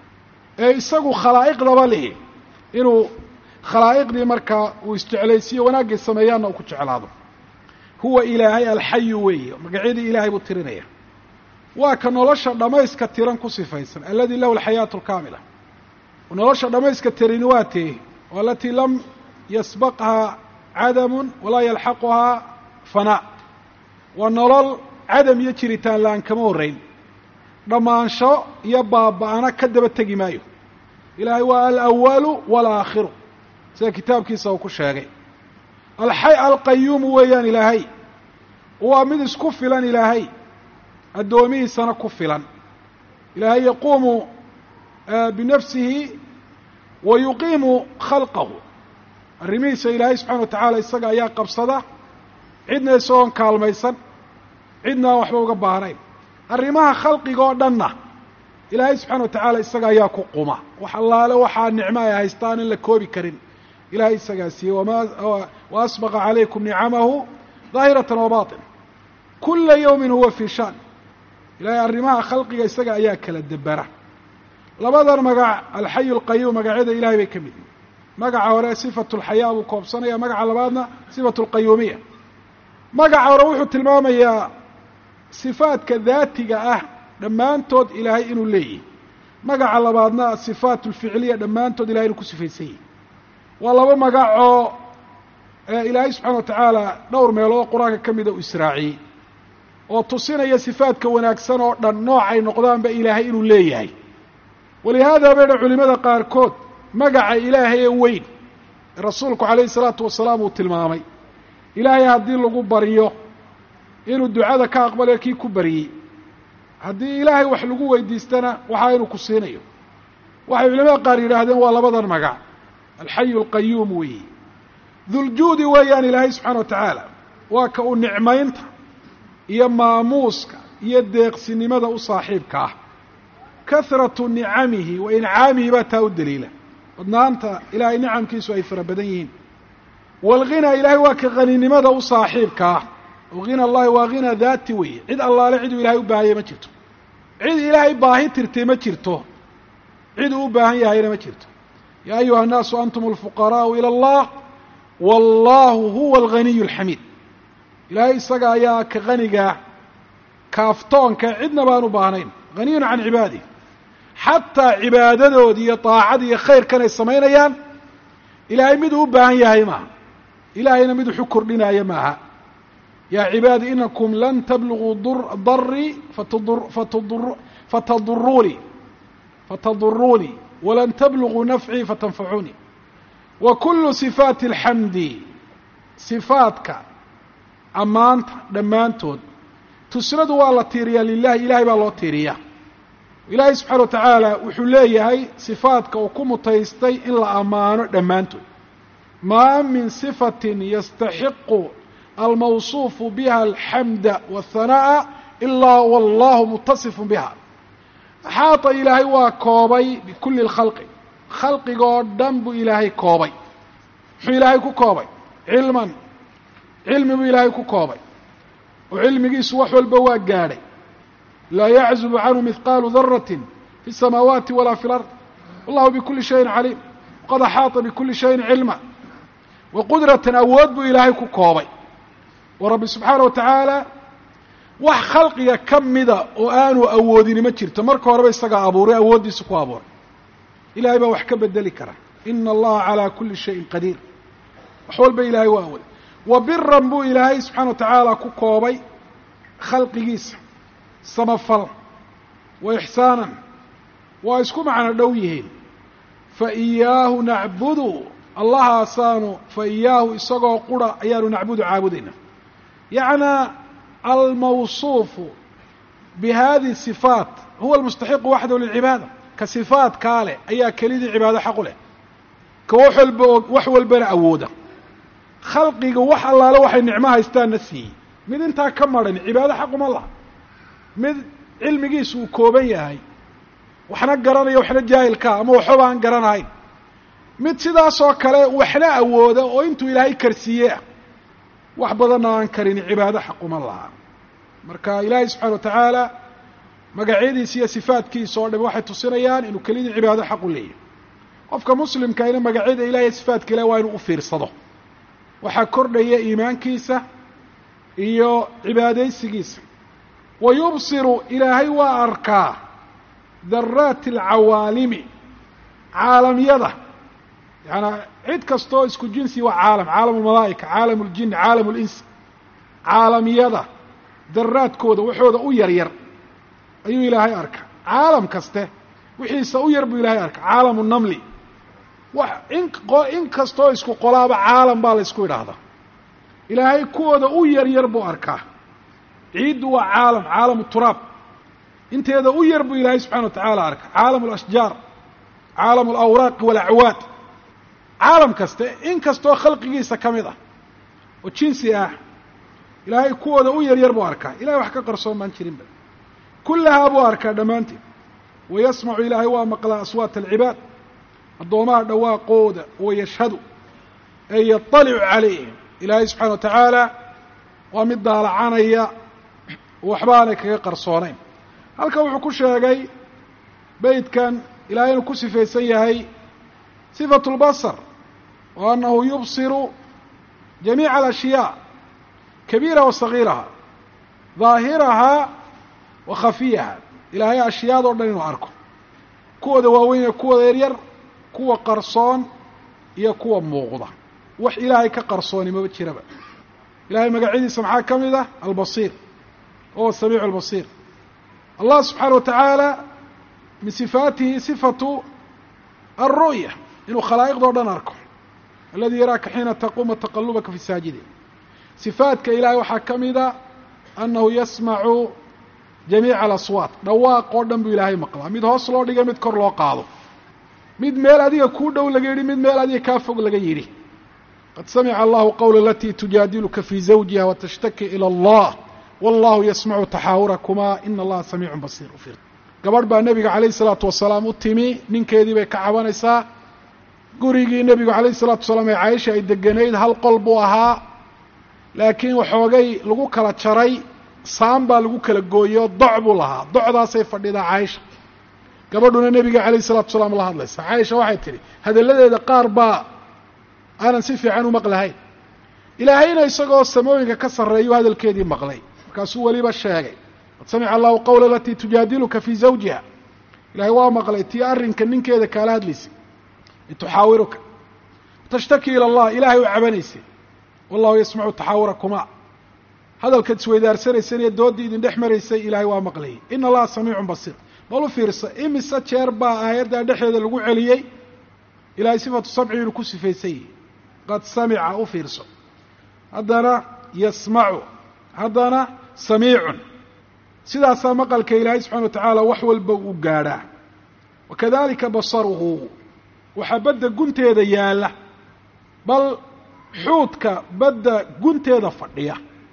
ee isagu khalaa'iqdaba lihi inuu khalaa'iqdii markaa uu isjeclaysiiyo wanaaggay sameeyaanna uu ku jeclaado huwa ilaahay alxayu weeye magacyadii ilaahay buu tirinaya waa ka nolosha dhammayska tiran ku sifaysan aladi lahu alxayaatu alkaamila nolosha dhammayska tirini waa tee o alatii lam yasbaqhaa cadamun walaa yalxaquhaa fanaa waa nolol cadam iyo jiritaan la-aan kama horrayn dhammaansho iyo baaba-ana ka daba tegi maayo ilaahay waa alawalu walaakhiru sida kitaabkiisa uu ku sheegay alxay alqayuumu weeyaan ilaahay waa mid isku filan ilaahay addoomihiisana ku filan ilaahay yaquumu binafsihi wa yuqiimu khalqahu arrimihiisa ilaahay subxana wa tacaala isaga ayaa qabsada cidna isagoon kaalmaysan cidna aan waxba uga baahnayn arrimaha khalqiga oo dhanna ilaahay subxana wa tacaala isaga ayaa ku quma wax allaale waxaa nicmo ay haystaan in la koobi karin ilahay isagaa siiyey wa asbaqa calaykum nicamahu daahiratan wa baطin kula yawmin huwa fii shaan ilahay arrimaha khalqiga isaga ayaa kala debera labadan magac alxayu alqayuum magacyada ilahay bay ka mid yihin magaca hore sifatu lxayaa buu koobsanaya magaca labaadna sifatu lqayuumiya magaca hore wuxuu tilmaamayaa sifaadka daatiga ah dhammaantood ilaahay inuu leeyahy magaca labaadna asifaat alficiliya dhammaantood ilahay inuu ku sifaysan yahy waa laba magacoo ilaahay subxana wa tacaala dhowr meelood qur-aanka ka mida uu israaciyey oo tusinaya sifaadka wanaagsan oo dhan noocay noqdaanba ilaahay inuu leeyahay walihaada bay dha culimada qaarkood magaca ilaahay ee weyn ee rasuulku calayhi salaatu wasalaam uu tilmaamay ilaahay haddii lagu baryo inuu ducada ka aqbalayo kii ku baryey haddii ilaahay wax lagu weydiistana waxaa inuu ku siinayo waxay culimada qaar yidhaahdeen waa labadan magac alxayu alqayuum weeye duljuudi weeyaan ilaahay subxana wa tacaala waa ka uu nicmaynta iyo maamuuska iyo deeqsinimada u saaxiibka ah kahratu nicamihi wa incaamihi baa taa u daliila badnaanta ilaahay nicamkiisu ay fara badan yihiin waalghina ilaahay waa ka haninimada u saaxiibka ah oo hina allahi waa hina daati weeye cid allaale ciduu ilahay u baahaya ma jirto cid ilaahay baahi tirtay ma jirto cid uu u baahan yahayna ma jirto yaa ayuha الnaasu antum اlfuqaraءu ilى اllah wallahu huwa alganiy اlxamiid ilaahay isaga ayaa ka qanigaa kaaftoonka cidna baan u baahnayn haniyun can cibaadih xataa cibaadadoodi iyo daacada iyo khayrkan ay samaynayaan ilaahay miduu u baahan yahay maaha ilaahayna mid wuxu kordhinaya maaha yaa cibaadi inakum lan tabluguu darii fatadurunii fatadurunii walan tabluguu nafcii fatanfacuunii wa kulu sifaati alxamdi sifaadka ammaanta dhammaantood tusnadu waa la tiiriyaa lilahi ilahay baa loo tiiriyaa ilaahay subxaana wa tacaala wuxuu leeyahay sifaadka uu ku mutaystay in la ammaano dhammaantood maa min sifatin yastaxiqu almawsuufu biha alxamda waاhanaa'a ilaa wallahu mutasifun biha axaata ilaahay waa koobay bikulli lkhalqi khalqiga oo dhan buu ilaahay koobay muxuu ilaahay ku koobay cilman cilmi buu ilaahay ku koobay oo cilmigiisu wax walba waa gaadhay laa yaczubu canhu mihqaalu darati fi الsamaawaati walaa fi اlard wallahu bikuli shayin caliim waqad axaata bikuli shayin cilma wa qudratan awood buu ilaahay ku koobay oo rabbi subxaana wa tacaala wax khalqiga ka mida oo aanu awoodini ma jirto marka horeba isagaa abuuray awooddiisa ku abuuray ilahay baa wax ka bedeli kara ina allaha calaa kuli shayin qadiir wax walba ilaahay waa awooday wa biran buu ilaahay subxaana wa tacaala ku koobay khalqigiisa samafal wa ixsaanan waa isku macno dhow yihiin fa iyaahu nacbudu allahaasaanu fa iyaahu isagoo qura ayaanu nacbudu caabudayna yacnaa almawsuufu bi hadihi sifaat huwa almustaxiqu waxdahu lilcibaada ka sifaatkaa leh ayaa kelidii cibaado xaqu leh ka wax walba oo wax walbana awooda khalqiga wax allaale waxay nicmo haystaanna siiyey mid intaa ka maran cibaado xaquma laha mid cilmigiisu uu kooban yahay waxna garanaya waxna jaahilkaa ama waxbaba aan garanahayn mid sidaasoo kale waxna awooda oo intuu ilaahay karsiiye ah wax badanna aan karin cibaado xaquma laha marka ilaahay subxana wa tacaala magacyadiisa iyo sifaatkiisa oo dham waxay tusinayaan inuu kelidii cibaado xaq u leeyahay qofka muslimkaina magacyada ilahi iyo sifaatka ilahi waa inuu u fiirsado waxaa kordhaya iimaankiisa iyo cibaadaysigiisa wa yubsiru ilaahay waa arkaa daraati alcawaalimi caalamyada yaanaa cid kastoo isku jinsi waa caalam caalam almalaa'ika caalam اljin caalam اlinsi caalamyada daraadkooda waxooda u yar yar ayuu ilaahay arkaa caalam kaste wixiisa u yar buu ilaahay arkaa caalamu namli wax in in kastoo isku qolaaba caalam baa la ysku idhaahdaa ilaahay kuwooda u yar yar buu arkaa ciiddu waa caalam caalamu turaab inteeda u yar buu ilaahay subxana wa tacaala arkaa caalam alashjaar caalamu alawraaqi walacwaad caalam kaste in kastoo khalqigiisa ka mid ah oo jinsi ah ilaahay kuwooda u yar yar buu arkaa ilahay wax ka qarsoon baan jirinba kullahaa buu arkaa dhammaanteed wa yasmacu ilaahay waa maqlaa aswaata alcibaad addoomaha dhawaaqooda wa yashhadu ee yaطalicu calayhim ilaahay subxana wa tacaala waa mid daalacanaya waxba aanay kaga qarsoonayn halkan wuxuu ku sheegay beytkan ilahay inuu ku sifaysan yahay sifatu اlbasar wa annahu yubsiru jamiica alashyaa kabiiraha wa sagiiraha daahirahaa wa khafiyaha ilaahay ashyaadoo dhan inuu arko kuwooda waaweyn ee kuwooda yaryar kuwa qarsoon iyo kuwa muuqda wax ilaahay ka qarsooni maba jiraba ilahay magacyadiisa maxaa ka mid ah albasiir wahuwa samiicu albasiir allah subxaana wa tacaala min sifaatihi sifatu alru'ya inuu khalaa'iqdao dhan arko aladi yaraaka xiina taquuma taqalubaka fi saajidin sifaadka ilahay waxaa ka mida annahu yasmacu jamiica alaswaat dhawaaq oo dhan buu ilaahay maqlaa mid hoos loo dhigay mid kor loo qaado mid meel adiga kuu dhow laga yidhi mid meel adiga kaa fog laga yidhi qad samica allahu qawla alatii tujaadiluka fii zawjiha watashtaki ilى allah wallahu yasmacu taxaawurakumaa ina allaha samiicun basiir ufir gabadh baa nebiga calayh isalaatu wasalaam u timi ninkeedii bay ka cabanaysaa gurigii nebigu calayh isalaatu wasalaam ee caaisha ay deganayd hal qol buu ahaa laakiin waxoogay lagu kala jaray saan baa lagu kala gooyey oo doc buu lahaa docdaasay fadhidaa caaisha gabadhuna nebiga calayh isalatu salaam la hadlaysa caaisha waxay tidhi hadalladeeda qaar baa aanan si fiican u maqlahayn ilaahayna isagoo samooyinka ka sarreeyu hadalkeedii maqlay markaasuu weliba sheegay qad samica allahu qawla alatii tujaadiluka fii zawjiha ilahay waa maqlay tii arrinka ninkeeda kaala hadlaysay tuxaawiruka tashtaki ila allah ilahay u cabanaysay wallahu yasmacu taxaawurakuma hadalkaad isweydaarsanaysan iyo dooddii idin dhex maraysay ilaahay waa maqlayay ina allaha samiicun basiir bal u fiirsa imise jeer baa aayaddaa dhexdeeda lagu celiyey ilahay sifatu samci inuu ku sifaysan yihi qad samica u fiirso haddana yasmacu haddana samiicun sidaasaa maqalka ilaahay subxana wa tacaala wax walba uu gaadhaa wa kadalika basaruhu waxaa badda gunteeda yaalla bal xuudka badda gunteeda fadhiya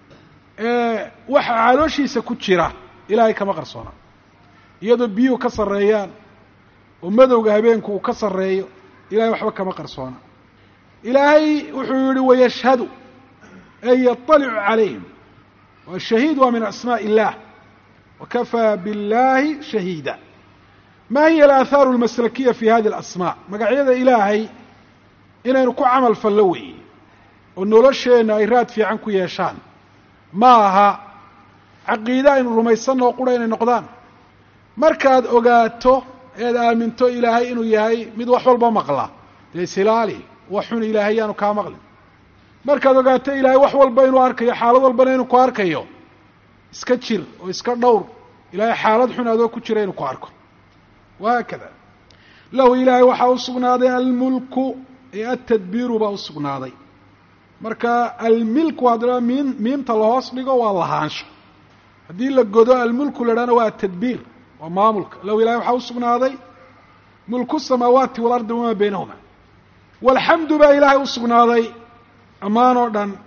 ee waxa calooshiisa ku jira ilaahay kama qarsoona iyadoo biyuhu ka sarreeyaan oo madowga habeenku uu ka sarreeyo ilahay waxba kama qarsoona ilaahay wuxuu yihi wayashhadu ay yaطalicu calayhim waa shahiid waa min asmaaء illah wakafaa biاllahi shahiida ma hiya alaathaaru almaslakiya fi hadi alasmaa magacyada ilaahay inaynu ku camal fallo weeye oo nolosheenna ay raad fiican ku yeeshaan ma aha caqiide aynu rumaysanoo qura inay noqdaan markaad ogaato eed aaminto ilaahay inuu yahay mid wax walba maqla dee isilaali wax xun ilaahay yaanu kaa maqlin markaad ogaato ilaahay wax walba inuu arkayo xaalad walbana inuu ku arkayo iska jir oo iska dhowr ilaahay xaalad xun adoo ku jira inuu ku arko wahaakada lahu ilaahay waxaa u sugnaaday almulku ee atadbiiru baa u sugnaaday marka almilku haddana miim miimta lahoos dhigo waa lahaansho haddii la godo almulku la dhahna waa atadbiir waa maamulka lahu ilahay waxaa u sugnaaday mulku samaawaati waalardi wamaa baynahuma walxamdu baa ilaahay u sugnaaday ammaan oo dhan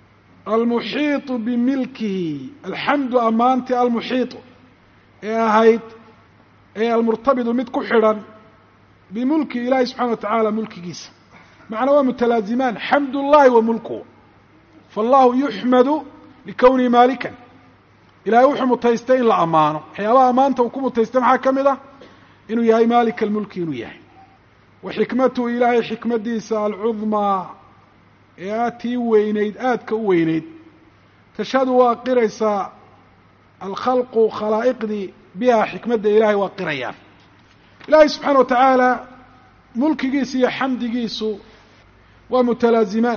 almuxiiطu bimilkihi alxamdu ammaantii almuxiiطu ee ahayd ee almurtabidu mid ku xidhan bimulki ilaahi subxana wa tacaala mulkigiisa macnaa waa mutalaazimaan xamd اllahi wa mulkuhu faallahu yuxmadu likownihi maalikan ilahay wuxuu mutaystay in la ammaano waxyaabaha ammaanta uu ku mutaystay maxaa ka mid ah inuu yahay maalika almulki inuu yahay wa xikmatuhu ilaahay xikmaddiisa alcudmaa ee aad tii weynayd aadka u weynayd tashhadu waa qiraysaa alkhalqu khalaa'iqdii biha xikmadda ilaahay waa qirayaan ilaahay subxaana wa tacaala mulkigiisa iyo xamdigiisu waa mutalaazimaan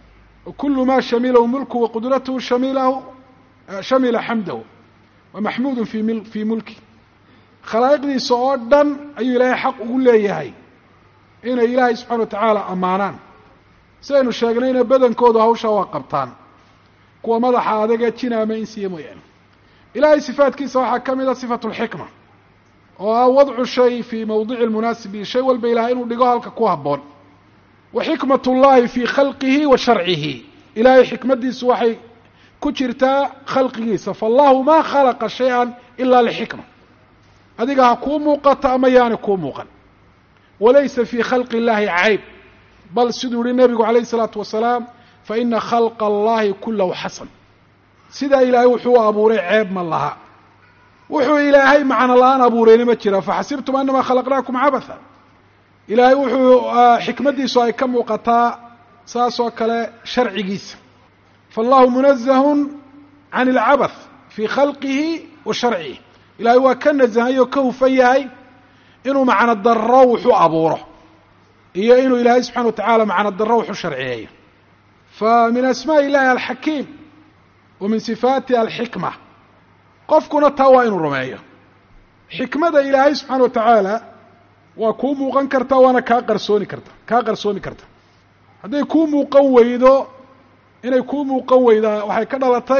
kulu ma shamilahu mulku waqudrathu shamilahu shamila xamdahu wa maxmuudu fi m fii mulki khalaa'iqdiisa oo dhan ayuu ilaahay xaq ugu leeyahay inay ilaahay subxana wa tacaala ammaanaan sidaynu sheegnayna badankoodu hawshaa waa qabtaan kuwa madaxa adaga jina ama insiya mooyaane ilahay sifaatkiisa waxaa ka mid a sifatu lxikma oo ah wadcu shay fii mawdici lmunaasibi shay walba ilahay inuu dhigo halka ku habboon wa xikmat اllahi fii khalqihi wa sharcihi ilahay xikmaddiisu waxay ku jirtaa khalqigiisa faallahu ma khalaqa shay-an ila lixikma adiga ha kuu muuqato ama yaani kuu muuqan walaysa fii khalqi اllahi cayb bal siduu yihi nebigu calayh الsalaatu wasalaam faina khalqa allahi kulahu xasan sidaa ilaahay wuxuu abuuray ceeb ma laha wuxuu ilaahay macno la-aan abuurayna ma jira faxasibtum anama khalaqnaakum cabatha ilaahay wuxuu xikmaddiisu ay ka muuqataa saas oo kale sharcigiisa faallahu munazahun can اlcabath fii khalqihi wa sharcihi ilahay waa ka nasahay oo ka hufan yahay inuu macno daro wuxuu abuuro iyo inuu ilaahay subxana wa tacaala macno daro wuxuu sharciyeeyo fa min asmaء illahi alxakiim wa min sifaati alxikma qofkuna taa waa inuu rumeeyo xikmada ilaahay subxaana wa tacaala waa kuu muuqan kartaa waana kaa qarsooni karta kaa qarsoomi karta hadday kuu muuqan weydo inay kuu muuqan weydaa waxay ka dhalatay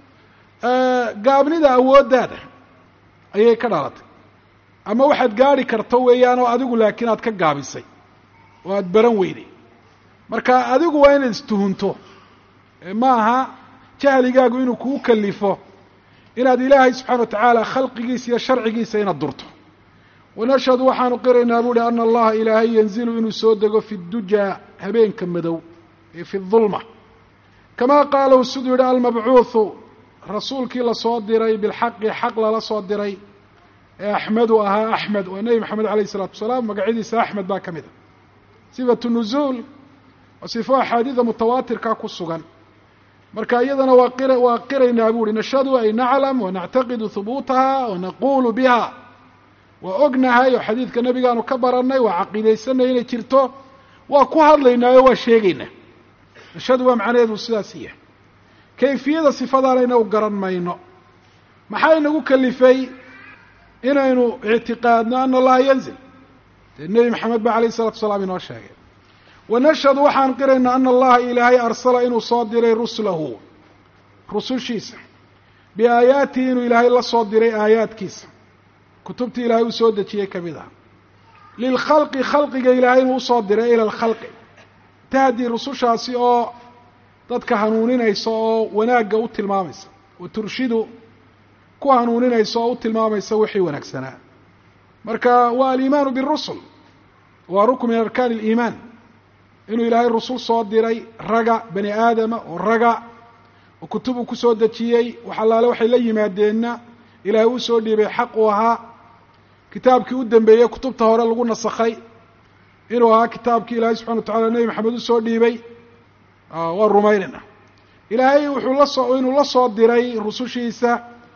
gaabnida awooddaada ayay ka dhalatay ama waxaad gaari karto weeyaan oo adigu laakiin aad ka gaabisay oo aada baran weyday marka adigu waa inaad istuhunto ma aha jahligaagu inuu kuu kalifo inaad ilaahay subxana wa tacaala khalqigiisa iyo sharcigiisa inaad durto wanashhadu waxaanu qiraynaa buuhi ana allaha ilaahay yanzilu inuu soo dego fi dujaa habeenka madow ee fi dulma kamaa qaalahu siduu yihi almabcuuhu rasuulkii lasoo diray bilxaqi xaq lala soo diray ee axmedu ahaa axmed waa nebi maxamed alayh isalaatu wasalaam magacyadiisa axmed baa ka mid a sifatu nuzuul waa sifo axaadiida mutawaatirka ku sugan marka iyadana waa qir waa qiraynaa bu uhi nashhadu ay naclam wanactaqidu hubuutaha wanaqulu biha waa ognahay oo xadiidka nebigaanu ka baranay waa caqiidaysanay inay jirto waa ku hadlaynaayo waa sheegaynaa nashhadu waa macnaheedu sidaas yahay kayfiyada sifadaanayna u garan mayno maxaa inagu kalifay inaynu ictiqaadno ana allaha yanzil dee nebi maxamed ba alayh isalatu wasalaam inoo sheegay wanashhadu waxaan qiraynaa ana allaha ilaahay arsala inuu soo diray rusulahu rusushiisa biaayaatihi inuu ilaahay la soo diray aayaadkiisa kutubtii ilaahay uu soo dejiyey ka mid ah lilkhalqi khalqiga ilaahay inuu usoo diray ila alkhalqi tahdi rusushaasi oo dadka hanuuninaysa oo wanaagga u tilmaamaysa wa turshidu ku hanuuninaysa oo u tilmaamaysa wixii wanaagsanaa marka waa aliimaanu birusul waa rukn min arkaani aliimaan inuu ilaahay rusul soo diray raga bani aadama oo raga oo kutub uu kusoo dejiyey wax allaale waxay la yimaadeenna ilaahay uu soo dhiibay xaq uu ahaa kitaabkii u dambeeyey kutubta hore lagu nasakhay inuu ahaa kitaabkii ilaahay subxana wa tacala nebi maxamed usoo dhiibay waa rumaynayna ilaahay wuxuu lasoo inuu la soo diray rusushiisa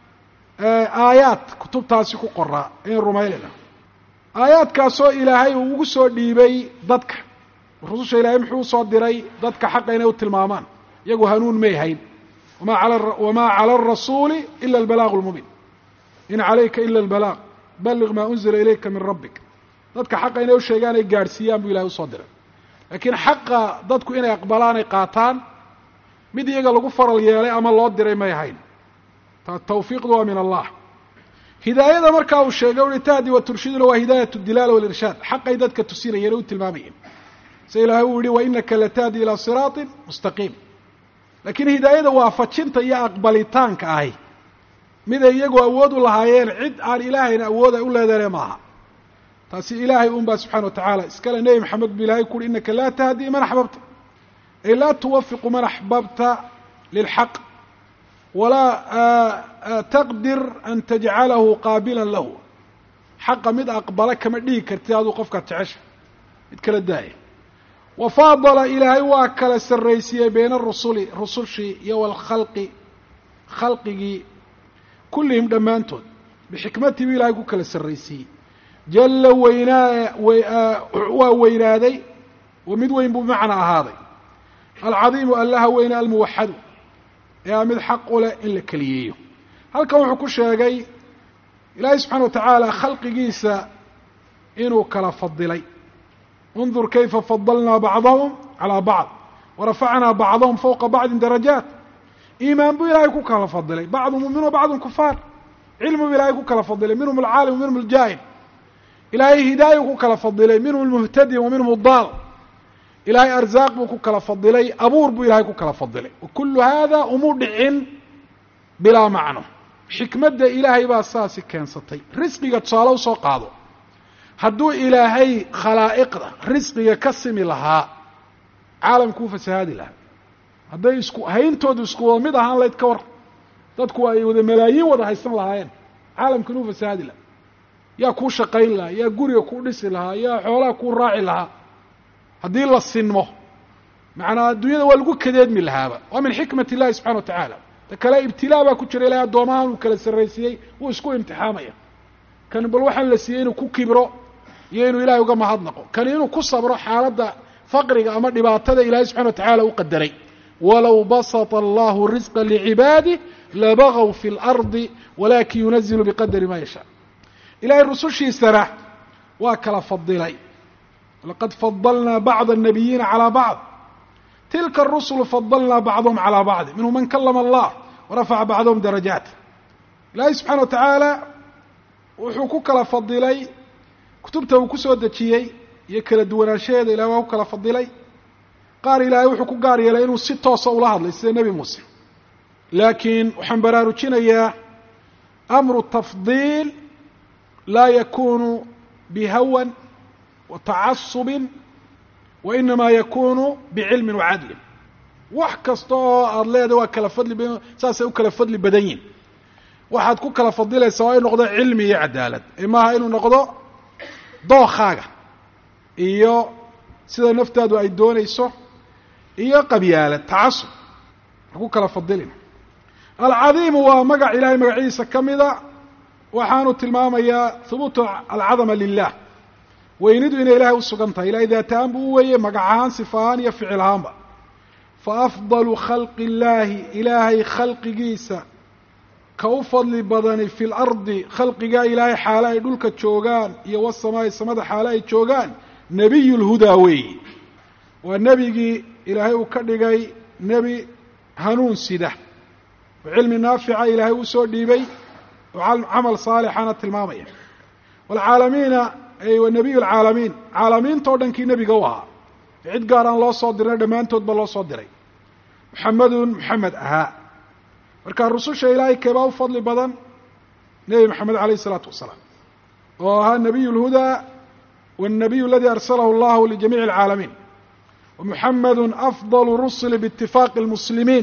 aayaad kutubtaasi ku qoraa ayaan rumaynayna aayaadkaasoo ilaahay uu ugu soo dhiibay dadka rususha ilaahay muxuu usoo diray dadka xaqa inay u tilmaamaan iyagu hanuun may hayn wamaa cala arasuuli ila albalaaqu lmubiin in calayka ila albalaaq balliq maa unzila ilayka min rabbik dadka xaqa inay u sheegaan ay gaadhsiiyaan buu ilahay usoo diray laakiin xaqa dadku inay aqbalaan ay qaataan mid iyaga lagu faral yeelay ama loo diray may ahayn tawfiiqdu waa min allah hidaayada markaa uu sheegay uhi tahdi wa turshiduna waa hidaayat dilaala walirshaad xaqay dadka tusinayeen o u tilmaamayeen se ilaahay uu yihi wa inaka latahdi ilaa siraatin mustaqiim laakiin hidaayada waafajinta iyo aqbalitaanka ahi miday iyagu awood u lahaayeen cid aan ilaahayna awood ay u leedaene maaha taasi ilaahay un baa subxana wa tacaala iskale nebi maxamed bu ilahay ku uhi inaka laa tahdi man axbabta ay laa tuwafiqu man axbabta lilxaq walaa taqdir an tajcalahu qaabila lahu xaqa mid aqbala kama dhigi kartid aduu qofkaad jecesha mid kala daaya wa faadala ilaahay waa kala sarraysiiyey bayna arusuli rusushii iyo walkhalqi khalqigii kullihim dhammaantood bixikmatii buu ilahay ku kala sarraysiiyey jalla weynaa waa weynaaday wa mid weyn buu bimacnaa ahaaday alcadiimu allaha weyne almuwaxadu ee a mid xaq u leh in la keliyeeyo halkan wuxuu ku sheegay ilaahay subxana wa tacaala khalqigiisa inuu kala fadilay undur kayfa fadalnaa bacdahum calaa bacd warafacnaa bacdahum fowqa bacdin darajaat iimaan buu ilaahay ku kala fadilay bacdu mumin wa bacdun kufaar cilmi buu ilahay ku kala fadilay minhum alcaalim wa minhum aljaahil ilaahay hidaaya ku kala fadilay minhum almuhtadi wa minhum addaal ilaahay arzaaq buu ku kala fadilay abuur buu ilahay ku kala fadilay wa kullu hada umu dhicin bilaa macno xikmadda ilaahay baa saasi keensatay risqiga tusaale usoo qaado hadduu ilaahay khalaa'iqda risqiga ka simi lahaa caalamkuu fasahaadi lahaa hadday isku hayntoodu isku wada mid ahaan layd ka war dadku ay wada malaayiin wada haysan lahaayeen caalamkan uu fasahaadi lahaa yaa kuu shaqayn lahaa yaa guriga kuu dhisi lahaa yaa xoolaha kuu raaci lahaa haddii la sinmo macnaa adduunyada waa lagu kadeedmi lahaaba waa min xikmat illahi subxana wa tacaala ta kale ibtilaa baa ku jira ilahay addoomahan uu kala sarraysiiyey wuu isku imtixaamaya kan bal waxaan la siiyey inuu ku kibro iyo inuu ilahay uga mahadnaqo kani inuu ku sabro xaaladda faqriga ama dhibaatada ilahay subxana wa tacaala u qadaray walow basata allahu risqa licibaadih labagaw fi lardi walakin yunazilu biqadari ma yashaa ilahay rusushiisana waa kala fadilay laqad fadalnaa bacd الnabiyiina calى bacd tilka الrusulu fadalnaa bacdhm calى bacdi minhum man kalama allah warafaca bacdahum darajaat ilaahay subxana wa tacaala wuxuu ku kala fadilay kutubta uu kusoo dejiyey iyo kala duwanaanshaheeda ilahay waa ku kala fadilay qaar ilaahay wuxuu ku gaar yeelay inuu si toosa ula hadlay sida nebi muuse laakiin waxaan baraarujinayaa amru tafdiil laa yakunu bihawan wa tacasubin wa inama yakunu bicilmin wacadlin wax kasta oo aada leedahay waa kala fadli badan saasay u kala fadli badan yihin waxaad ku kala fadilaysaa waa inu noqdo cilmi iyo cadaalad ee maaha inuu noqdo dookaaga iyo sida naftaadu ay doonayso iyo qabyaalad tacasub ha ku kala fadilin alcadiimu waa magac ilaahay magaciisa ka mida waxaanu tilmaamayaa hubuutu alcadama lilah weynidu inay ilahay usugan tahay ilahay daatahaan buu u weeye magacahaan sifahaan iyo ficil ahaanba fa afdalu khalqi illaahi ilaahay khalqigiisa ka u fadli badani fi lardi khalqigaa ilaahay xaale ay dhulka joogaan iyo wasamaa'i samada xaale ay joogaan nebiy lhudaa weeyi waa nebigii ilaahay uu ka dhigay nebi hanuun sida oo cilmi naafica ilaahay usoo dhiibay oo camal saalixana tilmaamaya waalcaalamiina ay wa nebiy lcaalamiin caalamiinta o dhankii nebiga u ahaa cid gaar aan loo soo dirnay dhammaantoodba loo soo diray muxamedun muxamed ahaa marka rususha ilaahay keebaa u fadli badan nebi maxamed alayh isalaatu wasalaam oo ahaa nebiy lhudaa wاnnabiy aladi arsalahu allahu lijamiici اlcaalamiin wamuxamedu afdal rusuli biitifaaqi اlmuslimiin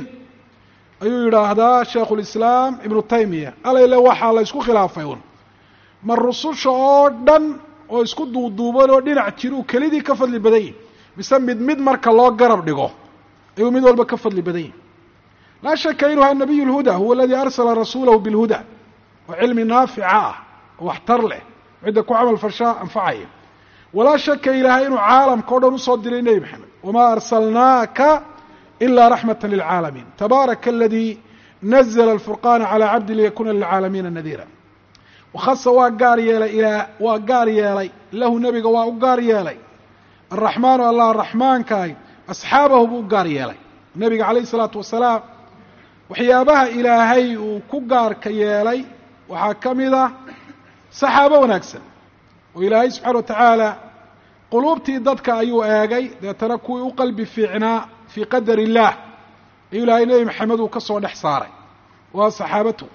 ayuu yidhaahdaa shaikhu lislaam ibnu taymiya alayle waxaa la ysku khilaafay un ma rususha oo dhan oo isku duuduuban oo dhinac jir uu kelidii ka fadli badan yihi mise mid mid marka loo garab dhigo ayuu mid walba ka fadli badan yihi laa shaka inuu ha nabiy lhuda huwa aladii arsala rasuulahu bilhuda oo cilmi naafica ah oo waxtar leh cidda ku camal fashaa anfacaya walaa shaka ilaahay inuu caalamka o dhan usoo diray nebi maxamed wamaa arsalnaaka ilaa raxmata lilcaalamiin tabaaraka aladii nazla alfurqaana calaa cabdi liyakuna lilcaalamiina nadiira wakhasa waa gaar yeelay ilaa waa gaar yeelay lahu nebiga waa u gaar yeelay araxmaanu allah araxmaankaay asxaabahu buu u gaar yeelay nebiga calayh isalaatu wasalaam waxyaabaha ilaahay uu ku gaarka yeelay waxaa ka mid ah saxaabo wanaagsan oo ilaahay subxaana wa tacaala quluubtii dadka ayuu eegay deetana kuwii u qalbi fiicnaa fii qadar illaah ayuu ilaahay nebi maxamed uu ka soo dhex saaray waa saxaabatu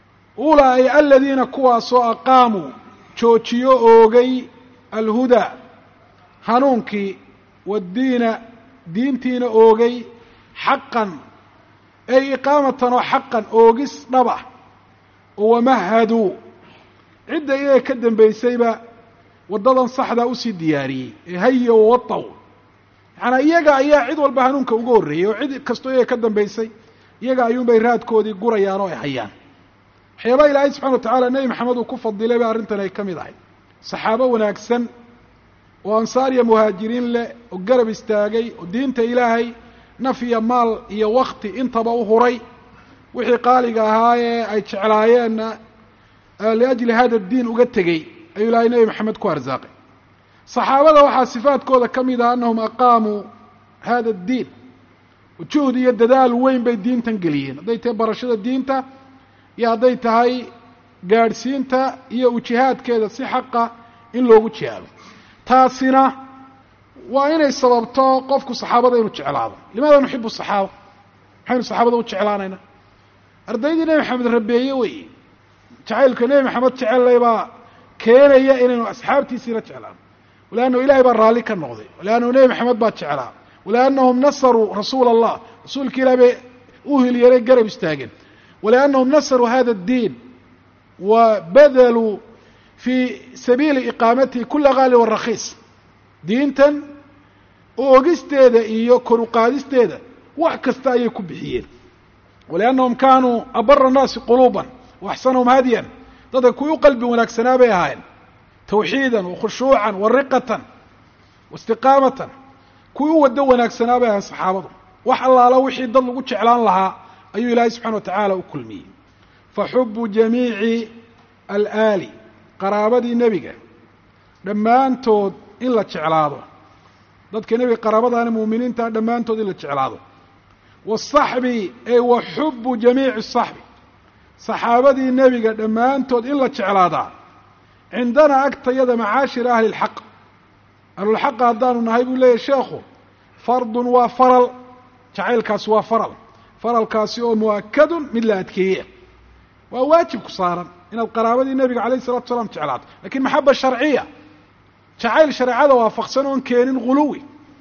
ulaa'i aladiina kuwaasoo aqaamuu joojiyo oogay alhudaa hanuunkii waddiina diintiina oogay xaqan ay iqaamatan oo xaqan oogis dhaba oo wamahaduu cidda iyaga ka dambaysayba waddadan saxdaa usii diyaariyey ee haya wawataw yacanaa iyaga ayaa cid walba hanuunka uga horreeyey oo cid kastoo iyaga ka dambaysay iyaga ayuunbay raadkoodii gurayaan oo ay hayaan waxyaabaha ilaahay subxana wa tacaala nebi maxamed uu ku fadilay ba arrintan ay ka mid ahay saxaabo wanaagsan oo ansaar iyo muhaajiriin leh oo garab istaagay oo diinta ilaahay naf iyo maal iyo wakti intaba u huray wixii qaaliga ahaa ee ay jeclaayeenna liajli hada diin uga tegey ayuu ilaahay nebi maxamed ku arsaaqay saxaabada waxaa sifaadkooda ka mid ah annahum aqaamuu hada addiin juhd iyo dadaal weyn bay diintan geliyeen hadday tahay barashada diinta iyo hadday tahay gaadhsiinta iyo ujihaadkeeda si xaqa in loogu jihaado taasina waa inay sababto qofku saxaabada inuu jeclaado limaada nuxibu saxaaba maxaynu saxaabada u jeclaanaynaa ardaydii nebi maxamed rabeeye weeye jacaylka nebi maxamed jecellay baa keenaya inaynu asxaabtiisiina jeclaano waliannahu ilahay baa raalli ka noqday waliannahu nebi maxamed baa jeclaa waliannahum nasaruu rasuula allah rasuulka ilaah bay u hilyeelay garab istaageen waliannahum nasaruu hada addiin wa badaluu fii sabiili iqaamatihi kula gaali warakiis diintan oogisteeda iyo kor uqaadisteeda wax kasta ayay ku bixiyeen waliannahum kaanuu abara annaasi quluuban wa axsanahum hadyan dadka kuwii u qalbi wanaagsanaa bay ahaayeen tawxiidan wa khushuucan wa riqatan wa istiqaamatan kuwii u waddo wanaagsanaa bay ahayen saxaabadu wax allaala wixii dad lagu jeclaan lahaa ayuu ilaahay subxana wa tacaala u kulmiyey fa xubu jamiici alaali qaraabadii nebiga dhammaantood in la jeclaado dadka nebiga qaraabadaana muuminiinta dhammaantood in la jeclaado waasaxbi ee wa xubu jamiici saxbi saxaabadii nebiga dhammaantood in la jeclaadaa cindanaa agtayada macaashira ahli lxaq ahlulxaqa haddaanu nahay buu leeyahy sheekhu fardun waa faral jacaylkaasi waa faral faralkaasi oo mu'akadun mid la adkeeye waa waajib ku saaran inaad qaraabadii nebiga calayh isalatu salaam jeclaato lakin maxaba sharciya jacayl shareecada waafaqsan oon keenin ghuluwi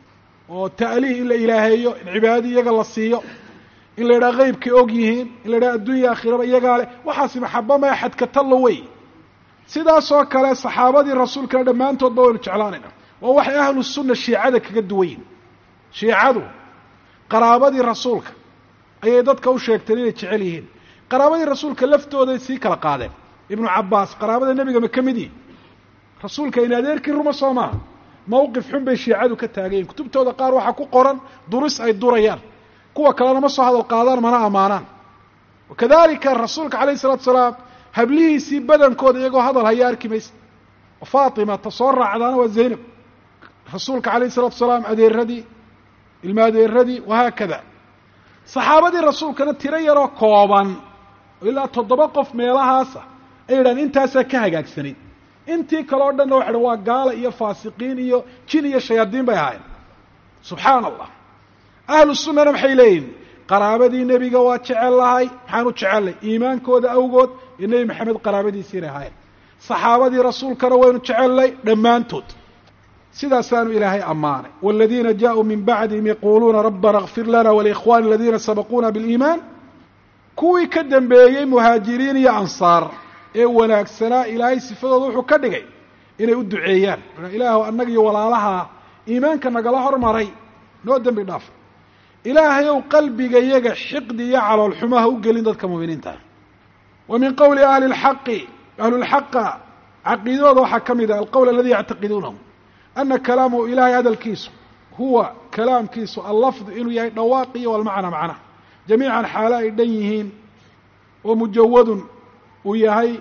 oo ta'liih in la ilaaheeyo in cibaadadii iyaga la siiyo in la yidhaha qeybkay og yihiin in la yidhaha addunya aakhiraba iyagaa leh waxaasi maxaba maya xadkatallo wey sidaasoo kale saxaabadii rasuulkana dhammaantoodba waynu jeclaanayna waa waxay ahlu sunna shiicada kaga duwan yihin shiicadu qaraabadii rasuulka ayay dadka u sheegteen inay jecel yihiin qaraabadii rasuulka laftooday sii kala qaadeen ibnu cabbaas qaraabada nebiga ma ka mid yihin rasuulka in adeerkii ruma soo maaha mawqif xun bay shiicadu ka taagayiin kutubtooda qaar waxaa ku qoran duris ay durayaan kuwa kalena ma soo hadal qaadaan mana ammaanaan wakadalika rasuulka calayh isalatu salaam hablihiisii badankooda iyagoo hadal haya arki maysa faatima ta soo raacdaana waa zaynab rasuulka calayh isalatu salaam adeeradii ilma adeeradii wahaakada saxaabadii rasuulkana tiro yaroo kooban oo ilaa toddoba qof meelahaasa ay yidhahan intaasaa ka hagaagsanayd intii kale o dhanna waxay dhan waa gaala iyo faasiqiin iyo jin iyo shayaadiin bay ahaayeen subxaana allah ahlu sunnana maxay leeyihin qaraabadii nebiga waa jecel lahay maxaan u jecellay iimaankooda awgood iyo nebi maxamed qaraabadiisii inay ahaayeen saxaabadii rasuulkana waynu jecellay dhammaantood sidaasaanu ilaahay ammaanay wاladiina jaaءuu min bacdihim yaquuluuna rabbana اغfir lana walikhwani aladiina sabaquuna biاliimaan kuwii ka dambeeyey muhaajiriin iyo ansaar ee wanaagsanaa ilaahay sifadooda wuxuu ka dhigay inay u duceeyaan ilaahu annaga iyo walaalaha iimaanka nagala hormaray noo dembi dhaaf ilaahayow qalbigayaga xiqdi iyo caloolxumaha u gelin dadka muuminiinta wa min qowli ahli اlxaqi ahlulxaqa caqiidadooda waxaa ka mid ah alqowl aladi yactaqiduunahu ana kalaamahu ilahay hadalkiisu huwa kalaamkiisu allafdu inuu yahay dhawaaqiyo walmacna macna jamiican xaalo ay dhan yihiin oo mujawadun uu yahay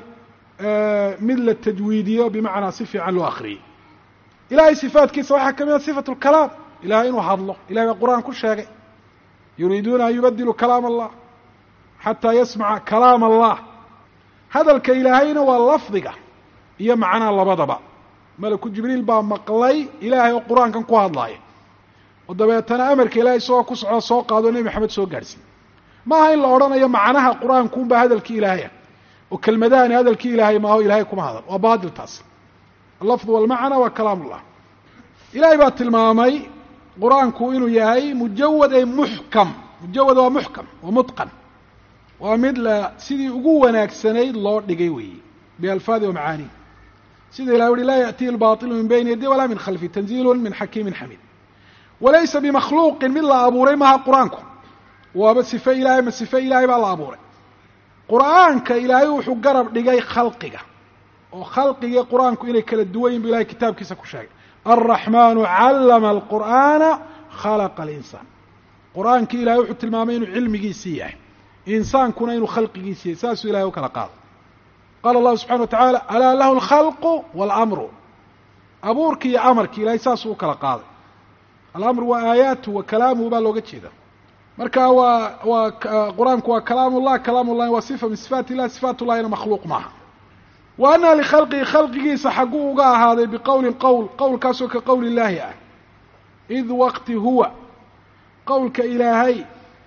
mid la tajwiidiyo bimacnaa si fiican loo akriyey ilahay sifaatkiisa waxaa ka mid a sifatu lkalaam ilahay inuu hadlo ilahay baa qur-aan ku sheegay yuriiduuna an yubadiluu kalaam allah xataa yasmaca kalaam allah hadalka ilaahayna waa lafdiga iyo macnaha labadaba malaku jibriil baa maqlay ilaahay oo qur-aankan ku hadlaaya oo dabeetana amarka ilahay isagoo ku socdo soo qaado nebi maxamed soo gaadhsiin ma aha in la odhanayo macnaha qur-aankuunbaa hadalkii ilaahaya oo kelmadahani hadalkii ilaahay maaho ilahay kuma hadal waa baatil taas allafdu walmacna waa kalaam ullah ilahay baa tilmaamay qur-aanku inuu yahay mujawad ay muxkam mujawad waa muxkam waa mutqan waa mid la sidii ugu wanaagsanayd loo dhigay weeye bialfaadi wa macaani sida ilah uhi laa yaأtihi اlbaطilu min bayni yadi walaa min khalfi tanziilu min xakiimi xamiid walaysa bimakhluuqin mid la abuuray maha qur-aanku waaba sife ilahay ma sife ilaahay baa la abuuray qur'aanka ilaahay wuxuu garab dhigay khalqiga oo khalqigii qur-aanku inay kala duwan yihin bu ilahay kitaabkiisa ku sheegay alraxmanu callama alqur'aana khalaqa alinsaan qur-aankii ilahay wuxuu tilmaamay inuu cilmigiisii yahay insaankuna inuu khalqigiisii yahay saasuu ilahay u kala qaado qaala allahu subxana wa tacaala alaa lahu alkhalqu waalamru abuurki iyo amarki ilahay saasuu u kala qaaday alamru waa aayaatu wa kalaamuhu baa looga jeeda marka waa waa qur-aanku waa kalaam ullah kalaam ullahi waa sifa min sifaat illah sifaat ullahina makhluuq maaha wa ana likhalqihi khalqigiisa xagguu uga ahaaday biqowlin qowl qowlkaasoo ka qowl illaahi ah id waqti huwa qowlka ilaahay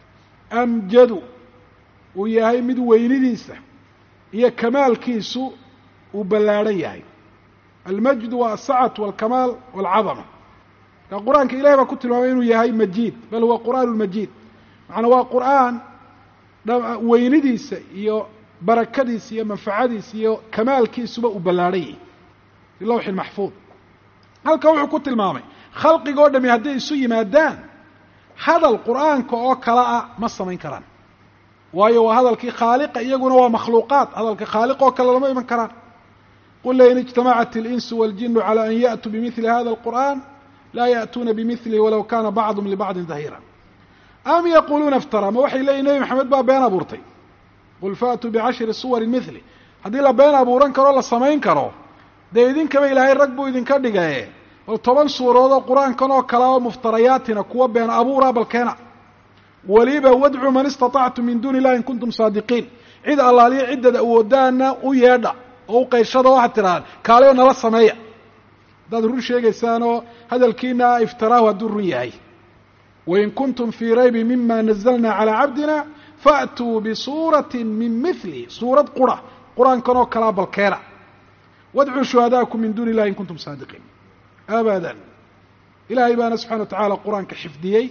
amjadu uu yahay mid weynidiisa iyo kamaalkiisu uu ballaadhan yahay almajdu waa asacatu walkamaal walcadama marka qur-aanka ilahay baa ku tilmaamay inuu yahay majiid bal huwa qur'aan majiid macnaa waa qur'aan weynidiisa iyo barakadiisa iyo manfacadiisa iyo kamaalkiisuba uu ballaadhan yahay fi lawxi maxfuud halka wuxuu ku tilmaamay khalqiga o dhami hadday isu yimaadaan hadal qur'aanka oo kala ah ma samayn karaan waayo waa hadalkii khaaliqa iyaguna waa makhluuqaat hadalka khaaliq oo kale lama iman karaan qul lain ijtamacat اlinsu waاljinu calى an yaأtuu bimili hada اlqur'an laa yaأtuuna bimilihi walow kana bacdum libacdin dahira am yaquluuna iftara ma waxay leeyihin nebi maxamed baa been abuurtay qul faatuu bicashri suwari mili haddii la been abuuran karo la samayn karo dee idinkaba ilaahay rag buu idinka dhigaye bal toban suuradood oo qur-aankan oo kale oo muftarayaatina kuwa been abuura balkeena weliba wadcuu man istatactum min duuni illahi in kuntum saadiqiin cid allaaliyo ciddad awoodaana u yeedha oo u qayshada waxaad tidhahdaan kaaleyo nala sameeya haddaad run sheegaysaan oo hadalkiina iftiraahu hadduu run yahay wain kuntum fii raybi mima nazalna calaa cabdina faatuu bisuurati min mili suurad qura qur-aankan oo kalaa balkeena wadcuu shuhadaakum min duuni illahi in kuntum saadiqiin abadan ilaahay baana subxana wa tacaala qur-aanka xifdiyey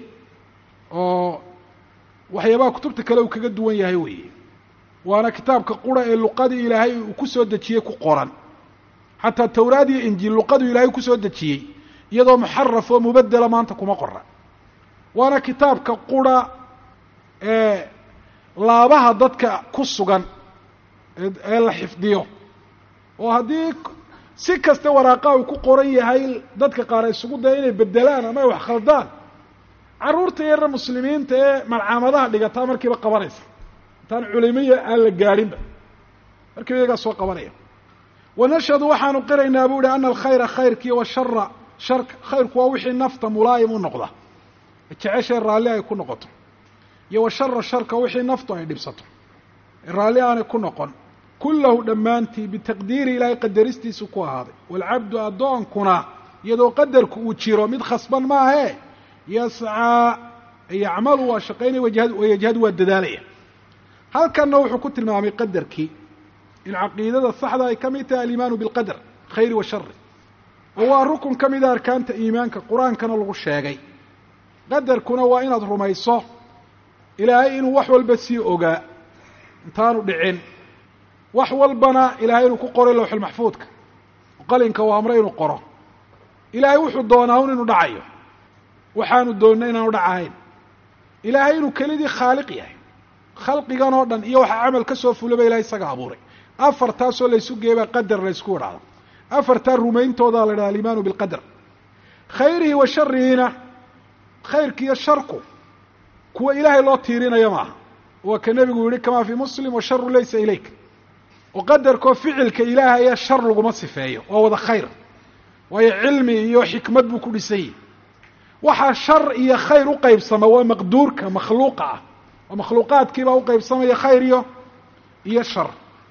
oo waxyaabaha kutubta kale uu kaga duwan yahay weeye waana kitaabka qura ee luqadii ilaahay uu ku soo dejiyey ku qoran xataa tawraad iyo injiil luqaduu ilaahay kusoo dejiyey iyadoo muxaraf oo mubedela maanta kuma qora waana kitaabka qura ee laabaha dadka ku sugan ee la xifdiyo oo haddii si kasta waraaqa uu ku qoran yahay dadka qaar ay isugu daya inay bedelaan ama ay wax khaldaan carruurta yarra muslimiinta ee malcaamadaha dhigataa markiiba qabanaysa intaan culimiya aan la gaadhinba markiiba iyagaa soo qabanaya wanashhadu waxaanu qiraynaa bu uhi ana alkhayra khayrkii washara sharka khayrku waa wixii nafta mulaayim u noqda jeceshae raalli ay ku noqoto iyo washara sharka wixii naftu ay dhibsato raalli aanay ku noqon kullahu dhammaantii bitaqdiiri ilaahay qadaristiisu ku ahaaday waalcabdu addoonkuna iyadoo qadarku uu jiro mid khasban maahee yascaa yacmalu waa shaqaynaya wayajhadu waa dadaalaya halkanna wuxuu ku tilmaamay qadarkii in caqiidada saxda ay ka mid tahay aliimaanu bilqadar khayri wa shari oo waa rukun ka mida arkaanta iimaanka qur-aankana lagu sheegay qadarkuna waa inaad rumayso ilaahay inuu wax walba sii ogaa intaanu dhicin wax walbana ilaahay inuu ku qoray lawxulmaxfuudka qalinka uu amray inuu qoro ilaahay wuxuu doonaa un inuu dhacayo waxaanu doonna inaanu dhacahayn ilaahay inuu kelidii khaaliq yahay khalqigan oo dhan iyo waxaa camal ka soo fulaba ilahay isaga abuuray afartaasoo laysu geebaa qadar laysku idhaahdo afartaa rumayntoodaa la idhaha alimaanu bilqadar khayrihi wa sharihiina khayrkiiyo sharku kuwa ilaahay loo tiirinayo maaha waa ka nebigu yihi kamaa fii muslim washaru laysa ilayk oo qadarkoo ficilka ilaahaya shar laguma sifeeyo waa wada khayr waayo cilmi iyo xikmad buu ku dhisanyay waxaa shar iyo khayr u qaybsama waa maqduurka makhluuqa ah oo makhluuqaadkiibaa u qaybsamaya khayr iyo iyo shar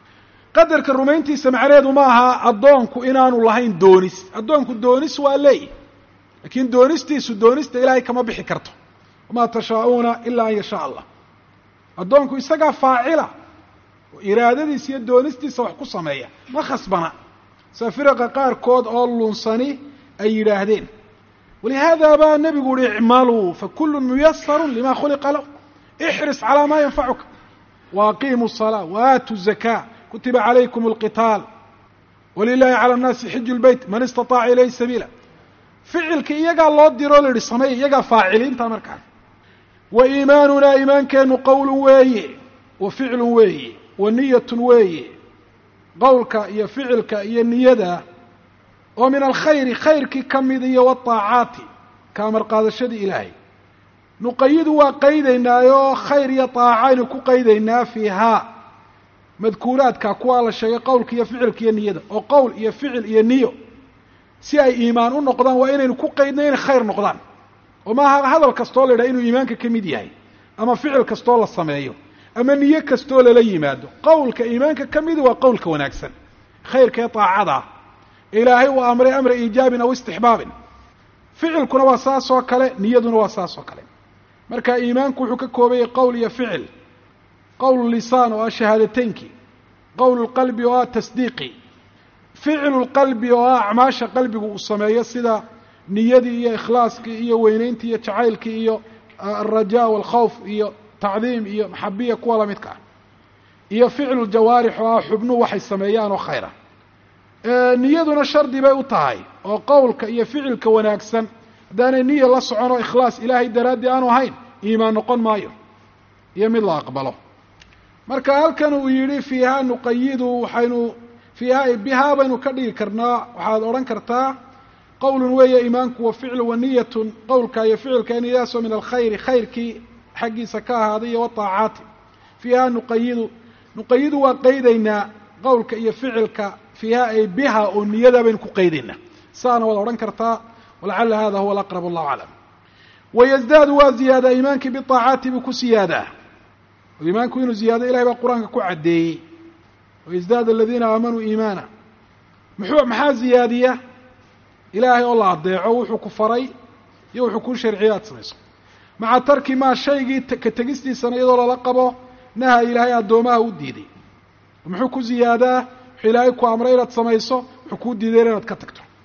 qadarka rumayntiisa macnaheedu ma aha addoonku inaanu lahayn doonis addoonku doonis waa leeyi laakiin doonistiisu doonista ilaahay kama bixi karto wamaa tashaa'uuna ilaa an yashaa allah addoonku isagaa faacila oo iraadadiisa iyo doonistiisa wax ku sameeya ma khasbana sida firaqa qaarkood oo lunsani ay yidhaahdeen walihaada baa nebigu uhi icmaluu fakulu muyasaru lima khuliqa lahu ixris calaa maa yanfacuka wa aqiimu الsalaa wa aatu zakaa kutiba calaykum alqitaal walilahi cala annaasi xiju lbeyt man istaطaaca ilayhi sabiila ficilka iyagaa loo diroo la yihi sameeya iyagaa faaciliinta markaa wa iimaanunaa iimaankeenu qowlun weeye wa ficlun weeye wa niyatun weeye qowlka iyo ficilka iyo niyada oo min alkhayri khayrkii ka mid iyo waطaacaati ka amar qaadashadii ilaahay nuqayidu waa qaydaynaayoo khayr iyo طaacaynu ku qaydaynaa fiihaa madkuuraadka kuwaa la sheegay qowlka iyo ficilka iyo niyada oo qowl iyo ficil iyo niyo si ay iimaan u noqdaan waa inaynu ku qaydna inay khayr noqdaan oo maaha hadal kastoo la yidhaha inuu iimaanka ka mid yahay ama ficil kastoo la sameeyo ama niyo kastoo lala yimaado qowlka iimaanka ka midi waa qowlka wanaagsan khayrka ee طaacadaa ilaahay uu amray amra iijaabin aw istixbaabin ficilkuna waa saas oo kale niyaduna waa saas oo kale marka iimaanku wuxuu ka koobayay qowl iyo ficil qowl lisaan oo ah shahaadateynki qowl lqalbi oo ah tasdiiqi ficlu lqalbi oo ah acmaasha qalbigu uu sameeyo sida niyadii iyo ikhlaaskii iyo weyneyntii iyo jacaylkii iyo alrajaa walkhawf iyo tacdiim iyo maxabiya kuwa lamidka ah iyo ficlu ljawaarix oo ah xubnuhu waxay sameeyaan oo khayra niyaduna shardi bay u tahay oo qowlka iyo ficilka wanaagsan haddaanay niya la socon oo ikhlaas ilaahay daraaddii aanu ahayn iimaan noqon maayo iyo mid la aqbalo marka halkan uu yidhi fiiha nuqayidu waxaynu fiiha bihaa baynu ka dhigi karnaa waxaad odhan kartaa qowlun weeye iimaanku wa ficlu wa niyatun qowlka iyo ficilka niyadaasoo min alkhayri khayrkii xaggiisa ka ahaaday iyo waطaacaati fiiha nuqayidu nuqayidu waa qaydaynaa qowlka iyo ficilka fiiha ay biha oo niyada baynu ku qaydaynaa saana waad odhan kartaa walacala hada huwa alaqrab allahu aclam wayasdaadu waa ziyaadaa iimaankii biطaacaati buu ku siyaadaa oo iimaanku inuu ziyaado ilahay baa qur-aanka ku caddeeyey wayasdaadu aladiina aamanuu iimaana muxuu maxaa ziyaadiya ilaahay oo la adeeco wuxuu ku faray iyo wuxuu kuu sharciya aad samayso maca tarki maa shaygii ka tegistiisana iyadoo lala qabo naha ilaahay addoomaha u diiday muxuu ku ziyaadaa wuxuu ilaahay ku amray inaad samayso wuxuu kuu diiday inaad ka tagto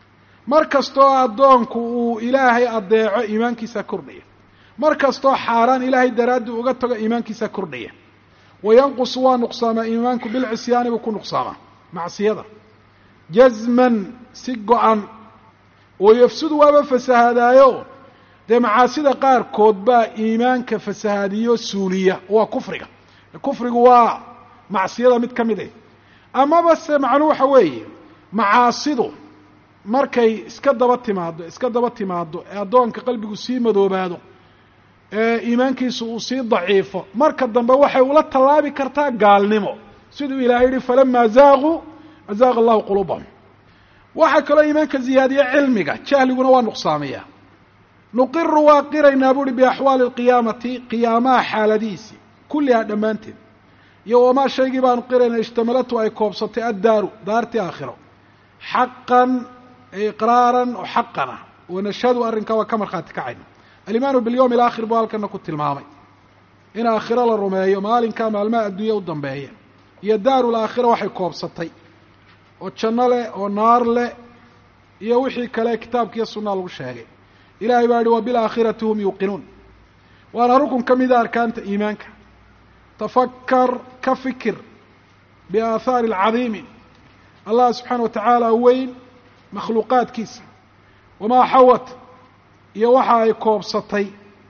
mar kastoo addoonku uu ilaahay addeeco iimaankiisa kordhaya mar kastoo xaaraan ilaahay daraaddi uga tago iimaankiisa kordhaya wayanqusu waa nuqsaamaa iimaanku bilcisyaani buu ku nuqsaamaa macsiyada jazman si go-an oo yafsudu waaba fasahaadaayo dee macaasida qaarkood baa iimaanka fasahaadiyo suuliya waa kufriga kufrigu waa macsiyada mid ka mid ah amaba se macnuu waxa weeye macaasidu markay iska daba timaado iska daba timaado ee addoonka qalbigu sii madoobaado ee iimaankiisu uu sii daciifo marka dambe waxay ula tallaabi kartaa gaalnimo siduu ilahay yihi falamaa zaaquu azaaqa allahu quluubahum waxaa kaloo iimaanka ziyaadiya cilmiga jahliguna waa nuqsaamiya nuqiru waa qiraynaa buuhi biaxwaali alqiyaamati qiyaamaha xaaladihiisii kullihaa dhammaanteed iyo wamaa shaygii baanu qiraynaa ishtamalatu ay koobsatay addaaru daartii aakhiro xaqan iqraaran oo xaqan ah wanashhadu arrinkaa waa ka markhaati kacayna alimaanu bilyowm alaakhir buu halkana ku tilmaamay in aakhiro la rumeeyo maalinkaa maalmaha adduunya u dambeeya iyo daarul aakhira waxay koobsatay oo janno leh oo naar leh iyo wixii kale kitaabka iyo sunnaha lagu sheegay ilahay baa yihi wa bilaakhirati hum yuuqinuun waana rukun ka mida arkaanta iimaanka tafakar ka fikir biaathaari alcadiimi allah subxaana wa tacaala weyn makhluuqaadkiisa wamaa xawat iyo waxa ay koobsatay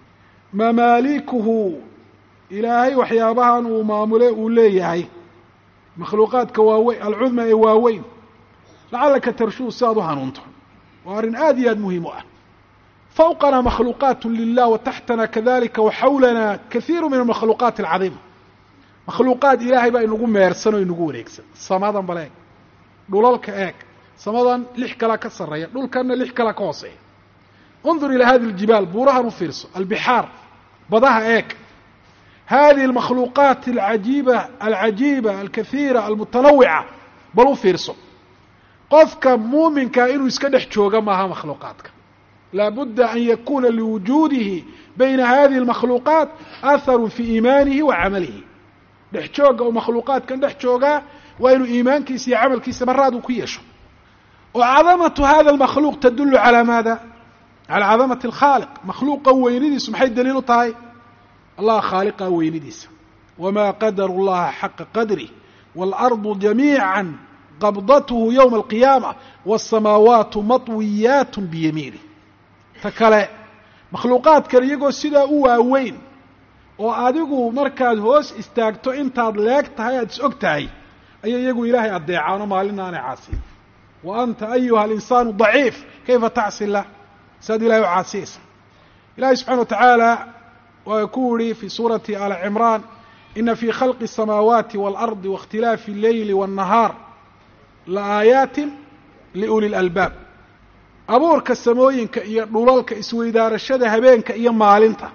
mamaalikuhu ilaahay waxyaabahan uu maamule uu leeyahay makhluuqaadka waaweyn alcudma ee waaweyn lacallaka tarshuu si aad u hanuunto waa arrin aad iyo aad muhiim u ah fawqana makhluuqaat lilah wa taxtana kadalika wa xawlana kahiiru min almakhluuqaati alcadiima makhluuqaad ilaahay baa inagu meersan oo inagu wareegsan samadan bal eeg dhulalka eeg samadan lix kalaa ka sarreeya dhulkanna lix kalaa ka hooseeya undur ilaa hadi aljibaal buurahan u fiirso albixaar badaha eeg hadihi almakhluuqaat alcajiiba alcajiiba alkahiira almutanawica bal u fiirso qofka muuminkaa inuu iska dhex jooga maaha makhluuqaadka laabudda an yakuna liwujuudihi bayna hadihi almakhluuqaat aharu fi iimaanihi wa camalihi dhex jooga oo makhluuqaadkan dhex joogaa waa inuu iimaankiisa iyo camalkiisa maraad uu ku yeesho oo cadamatu hada almakhluuq tadulu calaa maada calaa cadamati alkhaaliq makhluuqan weynidiisu maxay daliil u tahay allah khaaliqa weynidiisa wamaa qadaru llaha xaqa qadrih waalardu jamiica qabdathu yowma alqiyaama waasamaawaatu matwiyaat biyamiinih ta kale makhluuqaadkan iyagoo sidaa u waaweyn oo adigu markaad hoos istaagto intaad leeg tahay aada is og tahay ayay iyagu ilaahay addeecaano maalina aanay caasiyin wa anta ayuha alinsaanu daciif kayfa tacsi illah saad ilahay u caasiyaysa ilahay subxana wa tacaala waa ku yihi fi suurati ali cimraan ina fi khalqi الsamaawaati wاlardi waاkhtilaafi اlleyli wالnahaar la aayaatin liuli lalbaab abuurka samooyinka iyo dhulalka isweydaarashada habeenka iyo maalinta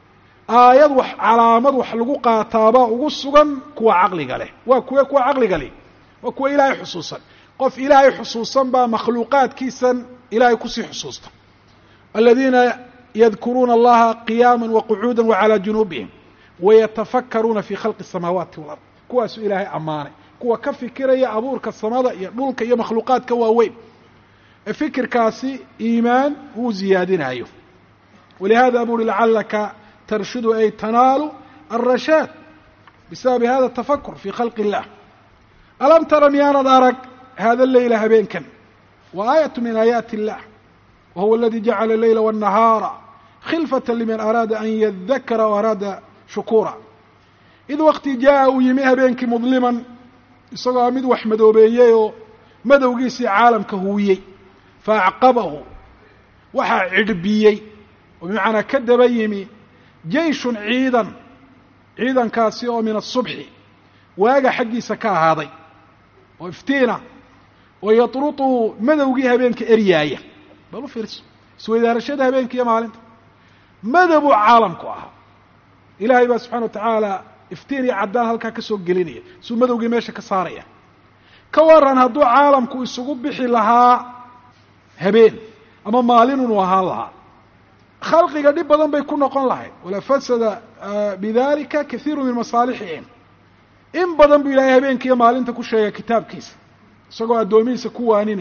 aayad wax calaamad wax lagu qaataabaa ugu sugan kuwa caqliga leh waa kuwe kuwa caqliga leh waa kuwa ilaahay xusuusan qof ilaahay xusuusan baa makhluuqaadkiisan ilaahay kusii xusuusta aladiina yadkuruuna allaha qiyaama waqucuuda wacalaa junuubihim wayatafakkaruuna fi khalqi الsamaawaati walard kuwaasuu ilaahay ammaanay kuwa ka fikiraya abuurka samada iyo dhulka iyo makhluuqaadka waaweyn ee fikirkaasi iimaan uu ziyaadinayo walihada buri lacalaka tarshudu ay tanaalu alrashaad bisababi hada tafakur fi khalqi اllah alam tara miyaanad arag hada leyla habeenkan wa aayat min aayaati اllah wa huwa aladi jacala leyla wالnahaara khilfata liman araada an yadakara o araada shukura id wakti jaa uu yimi habeenkii mudliman isagoo mid wax madoobeeyey oo madowgiisii caalamka huwiyey fa acqabahu waxaa cidhbiyey oo bimacnaa ka daba yimi jeyshun ciidan ciidankaasi oo min asubxi waaga xaggiisa ka ahaaday oo iftiina oo yatrutu madowgii habeenka eryaaya bal u fiirso isweydaarashada habeenka iyo maalinta madowuu caalamku ahaa ilaahay baa subxana wa tacaala iftiin iyo caddaan halkaa ka soo gelinaya suu madowgii meesha ka saaraya ka waran hadduu caalamku isugu bixi lahaa habeen ama maalin unu ahaan lahaa khalqiga dhib badan bay ku noqon lahayd wala fasada bidalika kathiiru min masaalixihim in badan buu ilaahay habeenkiiyo maalinta ku sheegay kitaabkiisa isagoo addoomihiisa ku waaninaya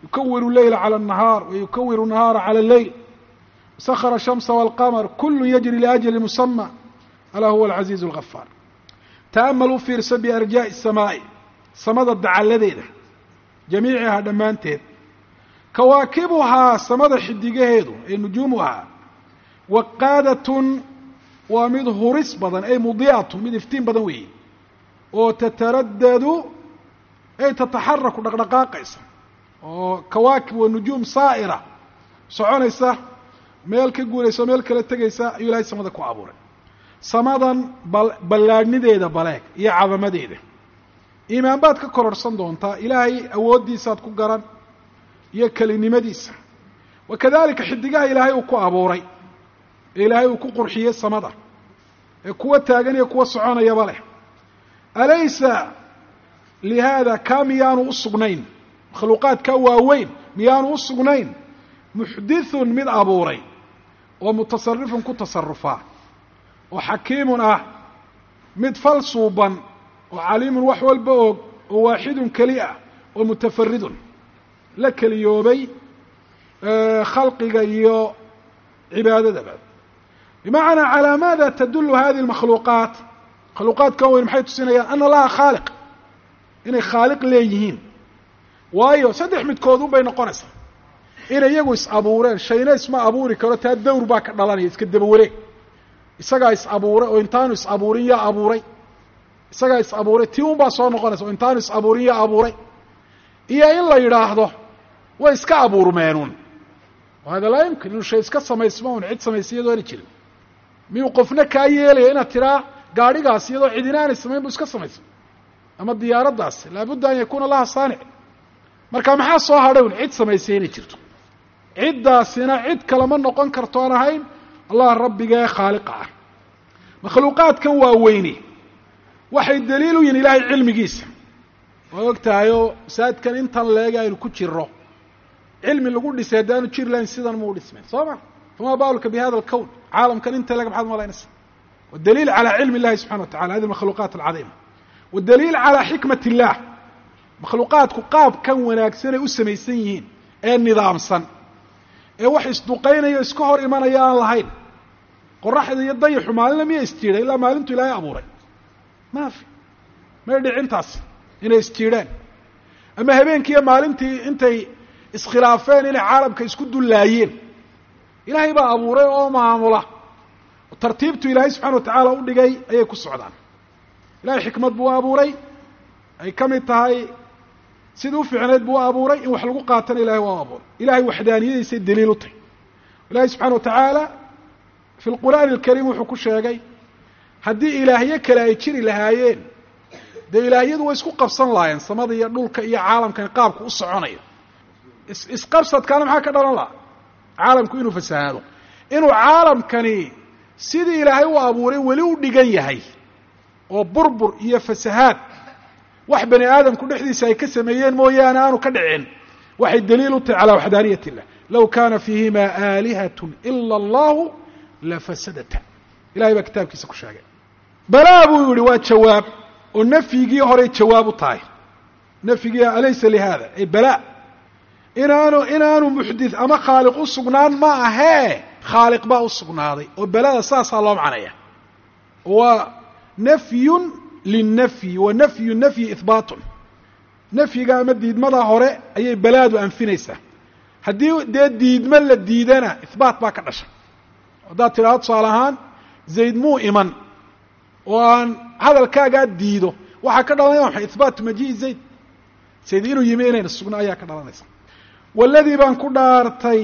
yukawiru leyla cala الnahaar wa yukawiru nahaara cala اleyl sakra الshamsa wاlqamr kulu yajri liajli musama alaa huwa alcaziizu اlgafaar ta'amal u fiirso biarjaaءi الsamaa'i samada dacalladeeda jamiicihaa dhammaanteed kawaakibuhaa samada xidigaheedu ee nujuumuhaa waqaadatun waa mid huris badan ay mudiicatun mid iftiin badan weeye oo tataraddadu ay tataxaraku dhaqdhaqaaqaysa oo kawaakib waa nujuum saa'ira soconaysa meel ka guuraysa o meel kala tegaysa ayuu ilahay samada ku abuuray samadan ballaadhnideeda baleeg iyo cadamadeeda iimaan baad ka kororhsan doontaa ilaahay awooddiisaad ku garan iyo kelinimadiisa wa kadalika xidigaha ilaahay uu ku abuuray ee ilaahay uu ku qurxiyey samada ee kuwa taagan iyo kuwa soconayaba leh alaysa lihaada kaa miyaanu u sugnayn makhluuqaadkaa waaweyn miyaanu u sugnayn muxdithun mid abuuray oo mutasarifun ku tasarufaa oo xakiimun ah mid fal suuban oo caliimun wax walba og oo waaxidun keli ah oo mutafaridun la keliyoobay khalqiga iyo cibaadadaba bimacnaa calaa maada tadulu hadihi اmakhluuqaat makhluuqaadkan weyn maxay tusinayaan ana laha khaaliq inay khaaliq leeyihiin waayo saddex midkood un bay noqonaysaa inay iyagu is abuureen shayna isma abuuri karo taa dawr baa ka dhalanaya iska daba wareeg isagaa is abuuray oo intaanu is abuurin yaa abuuray isagaa is abuuray tii un baa soo noqonaysa oo intaanu is abuurin yaa abuuray iyo in la yidhaahdo way iska abuurmeenun hada laa yumkin inuu shay iska samaysmo un cid samaysa iyadoo ana jirin miyuu qofna kaa yeelaya inaad tiraa gaadhigaas iyadoo cidina aanay samayn bu iska samaysa ama diyaaraddaas laabudda an yakuuna laha saanic marka maxaa soo hadhay un cid samaysay inay jirto ciddaasina cid kalama noqon karto aan ahayn allah rabbigee khaaliqa ah makhluuqaadkan waa weyne waxay daliil u yihin ilaahay cilmigiisa waa og tahayoo masaajidkan intan leega aynu ku jiro cilmi lagu dhisay haddaanu jiri lahayn sidan muu dhismeen soo ma famaa baalka bi hada alkown caalamkan inta lega maxaad malaynaysa wadaliil calaa cilmi illahi subxana wa tacala hadi makhluuqaat alcadiima wadaliil calaa xikmat illah makhluuqaadku qaabkan wanaagsanay u samaysan yihiin ee nidaamsan ee wax isduqaynaya iska hor imanaya aan lahayn qoraxda iyo dayaxu maalinna miya isjiidhay ilaa maalintu ilaahay abuuray maafi may dhicintaas inay isjiidheen ama habeenkiiyo maalintii intay iskhilaafeen inay caalamka isku dullaayeen ilaahay baa abuuray oo maamula tartiibtu ilaahay subxana wa tacaala u dhigay ayay ku socdaan ilahay xikmad buu abuuray ay ka mid tahay sidii u fiicneed buu abuuray in wax lagu qaatana ilahay waa abuuray ilahay waxdaaniyadiisay daliil u tahy ilahay subxana wa tacaala fi lqur'aani alkariim wuxuu ku sheegay haddii ilaahyo kale ay jiri lahaayeen dee ilaahyadu way isku qabsan lahaayeen samada iyo dhulka iyo caalamkani qaabku u soconayo is isqabsadkaana maxaa ka dhalan laha caalamku inuu fasahaado inuu caalamkani sidii ilaahay u abuuray weli u dhigan yahay oo burbur iyo fasahaad wax bani aadamku dhexdiisa ay ka sameeyeen mooyaane aanu ka dhicin waxay daliil u tahay calaa waxdaaniyat illah low kaana fiihima aalihat ila allahu lafasadata ilahay baa kitaabkiisa ku sheegay balaa buu yihi waa jawaab oo nafyigii horay jawaab u tahay nafyigii alaysa lihada ay balaa inaanu inaanu muxdith ama khaaliq u sugnaan ma ahee khaaliq baa u sugnaaday oo belada saasaa loo macnaya waa nafyun linnafyi wa nafyu nafyi ihbaatun nafyiga ama diidmada hore ayay balaadu anfinaysaa haddii dee diidmo la diidana ihbaat baa ka dhasha haddaad tidhahdo tusaale ahaan zayd muu iman oo aan hadalkaagaa diido waxaa ka dhalanaya maxay ihbaatu majii'i zayd zayd inuu yimi inayna sugno ayaa ka dhalanaysa waladii baan ku dhaartay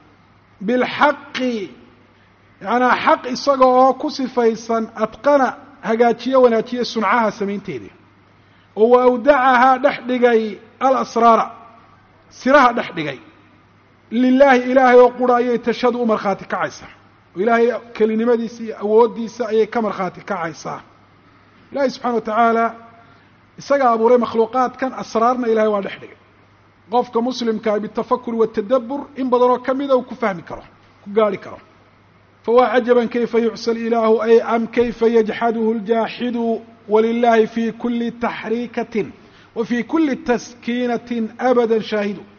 bilxaqi yacanaa xaq isaga oo ku sifaysan adqana hagaajiye wanaajiye suncaha samaynteedii oo wa awdacahaa dhex dhigay alasraara siraha dhex dhigay lilaahi ilaahay oo qura ayay tashadu u markhaati kacaysaa oo ilaahay kelinimadiisa iyo awooddiisa ayay ka markhaati kacaysaa ilaahay subxana wa tacaala isagaa abuuray makhluuqaadkan asraarna ilahay waa dhex dhigay qofka muslimkaa bitafakuri watadabur in badanoo ka mida uu ku fahmi karo ku gaarhi karo fawaa cajaban kayfa yucsa ilaahu ay am kayfa yajxaduhu ljaaxidu walilahi fi kuli taxriikatin wa fi kuli taskiinatin abada shaahidu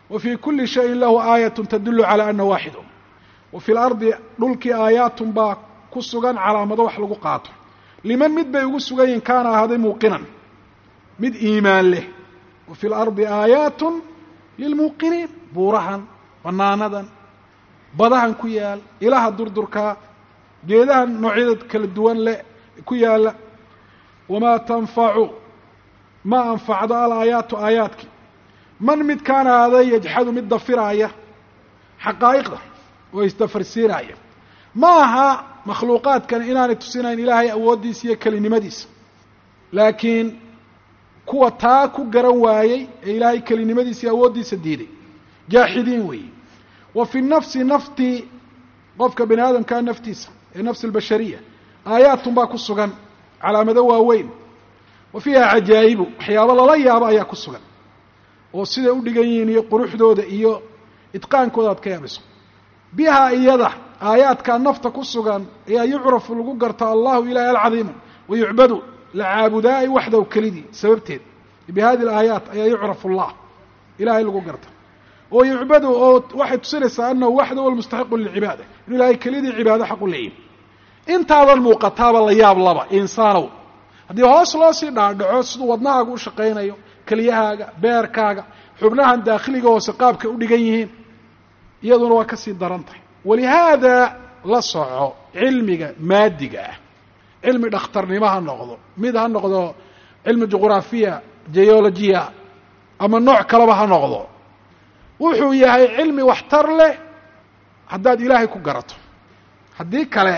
wa fii kulli shayin lahu aayatun tadullu calaa ana waaxidun wa fi lardi dhulkii aayaatun baa ku sugan calaamado wax lagu qaato liman mid bay ugu sugan yihin kaana ahaaday muuqinan mid iimaan leh wa fi lardi aayaatun lilmuuqiniin buurahan bannaanadan badahan ku yaal ilaha durdurkaa geedahan noocyada kala duwan leh ku yaalla wamaa tanfacu ma anfacdo alaayaatu aayaadki man mid kaana ahaaday yajxadu mid dafiraaya xaqaa'iqda oo isdafarsiinaaya ma aha makhluuqaadkan inaanay tusinayn ilaahay awooddiisa iyo kelinimadiisa laakiin kuwa taa ku garan waayey ee ilaahay kelinimadiisa iyo awooddiisa diiday jaaxidiin weeye wa fi nafsi naftii qofka bani aadamkaa naftiisa ee nafsi albashariya aayaatun baa ku sugan calaamado waaweyn wa fiiha cajaa'ibu waxyaabo lala yaabo ayaa ku sugan oo siday u dhigan yihiin iyo quruxdooda iyo idqaankooda aad ka yaabayso bihaa iyada aayaadkaa nafta ku sugan ayaa yucrafu lagu garta allahu ilaahi alcadiimu wa yucbadu la caabudaay waxdaw kelidii sababteed bi hadi alaayaat ayaa yucrafu allah ilahay lagu garta oo yucbadu oo waxay tusinaysaa anahu waxdahu almustaxiqu lilcibaada inuu ilahay kelidii cibaado xaq u leeyahy intaadan muuqataaba la yaab laba insaanow haddii hoos loo sii dhaadhaco siduu wadnahaaga u shaqaynayo keliyahaaga beerkaaga xubnahan daakhiliga hoose qaabka u dhigan yihiin iyaduna waa ka sii daran tahay walihaada la soco cilmiga maadiga ah cilmi dhakhtarnimo ha noqdo mid ha noqdo cilmi juqraafiya geologiya ama nooc kaleba ha noqdo wuxuu yahay cilmi waxtar leh haddaad ilaahay ku garato haddii kale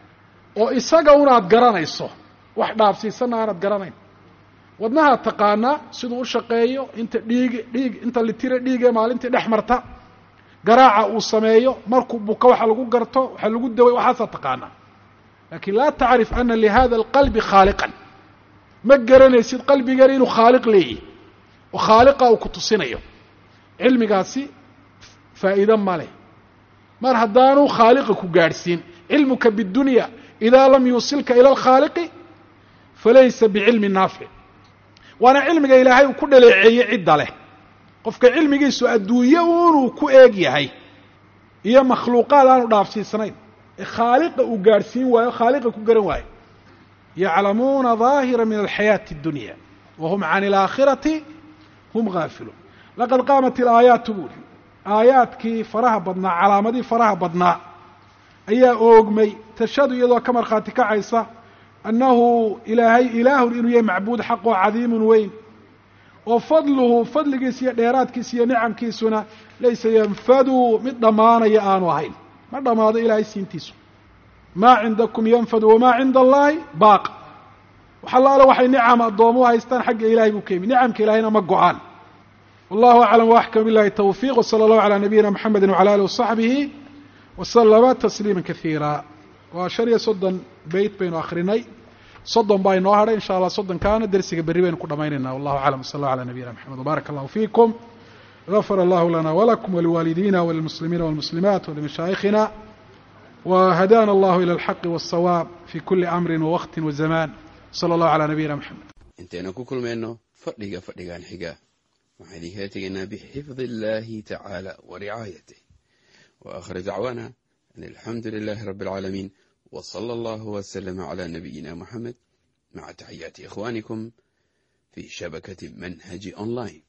oo isaga unaad garanayso wax dhaafsiisanna aanad garanayn wadnahaad taqaanaa siduu u shaqeeyo inta dhiig dhiig inta litire dhiigee maalintii dhex marta garaaca uu sameeyo markuu buka waxa lagu garto waxa lagu daway waxaasaa taqaanaa lakin laa tacrif ana lihada alqalbi khaaliqan ma garanaysid qalbigeena inuu khaaliq leeyahy oo khaaliqa uu ku tusinayo cilmigaasi faa'iide ma leh mar haddaanu khaaliqa ku gaadhsiin cilmuka bidunya idaa lam yuusilka ila alkhaaliqi falaysa bicilmi naafic waana cilmiga ilaahay uu ku dhaleeceeyey cidda leh qofka cilmigiisu adduunye unuu ku eeg yahay iyo makhluuqaad aanu dhaafsiisnayn ee khaaliqa uu gaadhsiin waayo khaaliqa ku garan waayo yaclamuuna daahira min alxayaati اdunya wa hum can alaakhirati hum gaafiluun laqad qaamat ilaayaatu buuri aayaadkii faraha badnaa calaamadii faraha badnaa ayaa oogmay tashhadu iyadoo ka markhaati kacaysa annahu ilaahay ilaahun inuu yahay macbuud xaqoo cadiimun weyn oo fadluhu fadligiisa iyo dheeraadkiisa iyo nicamkiisuna laysa yanfadu mid dhammaanaya aanu ahayn ma dhammaado ilaahay siintiisu maa cindakum yanfadu wamaa cinda allahi baaq wax allaale waxay nicam addoomuhu haystaan xagga ilahay buu ka yimi nicamka ilahayna ma go-aan wallahu aclam waaxkam billahi tawfiiq wsala allahu calaa nabiyina mxamedi wcala alih wasaxbihi waslama tasliima kaiira waa shan iyo soddon beyt baynu akrinay soddon baa inoo hadhay insha allah soddonkaana dersiga berri baynu ku dhamaynayna wallahu aclam wsala allah calaa nabiyina mxamed wbaarak allahu fiikum غfr اllah lana wlakum wliwaalidina wlilmuslimiina wاlmuslimat wlimashaayikhina whadana اllah ilى اlxaqi wالsawaab fi kuli amri wawaqti wazaman slى اllah عalى nabiyina mxamed intaynu ku kulmayno fadhiga fadhigan xiga waxaan idinkala tegaynaa bxifd اllahi tacaalى waricaayatih وآkhir dacwana an alxamdu lilahi rab اlcaalamiin wslى اllah wslm عlى nabiyina mxamed maca taxiyaati ikhwanikum fi shabakati manhaji online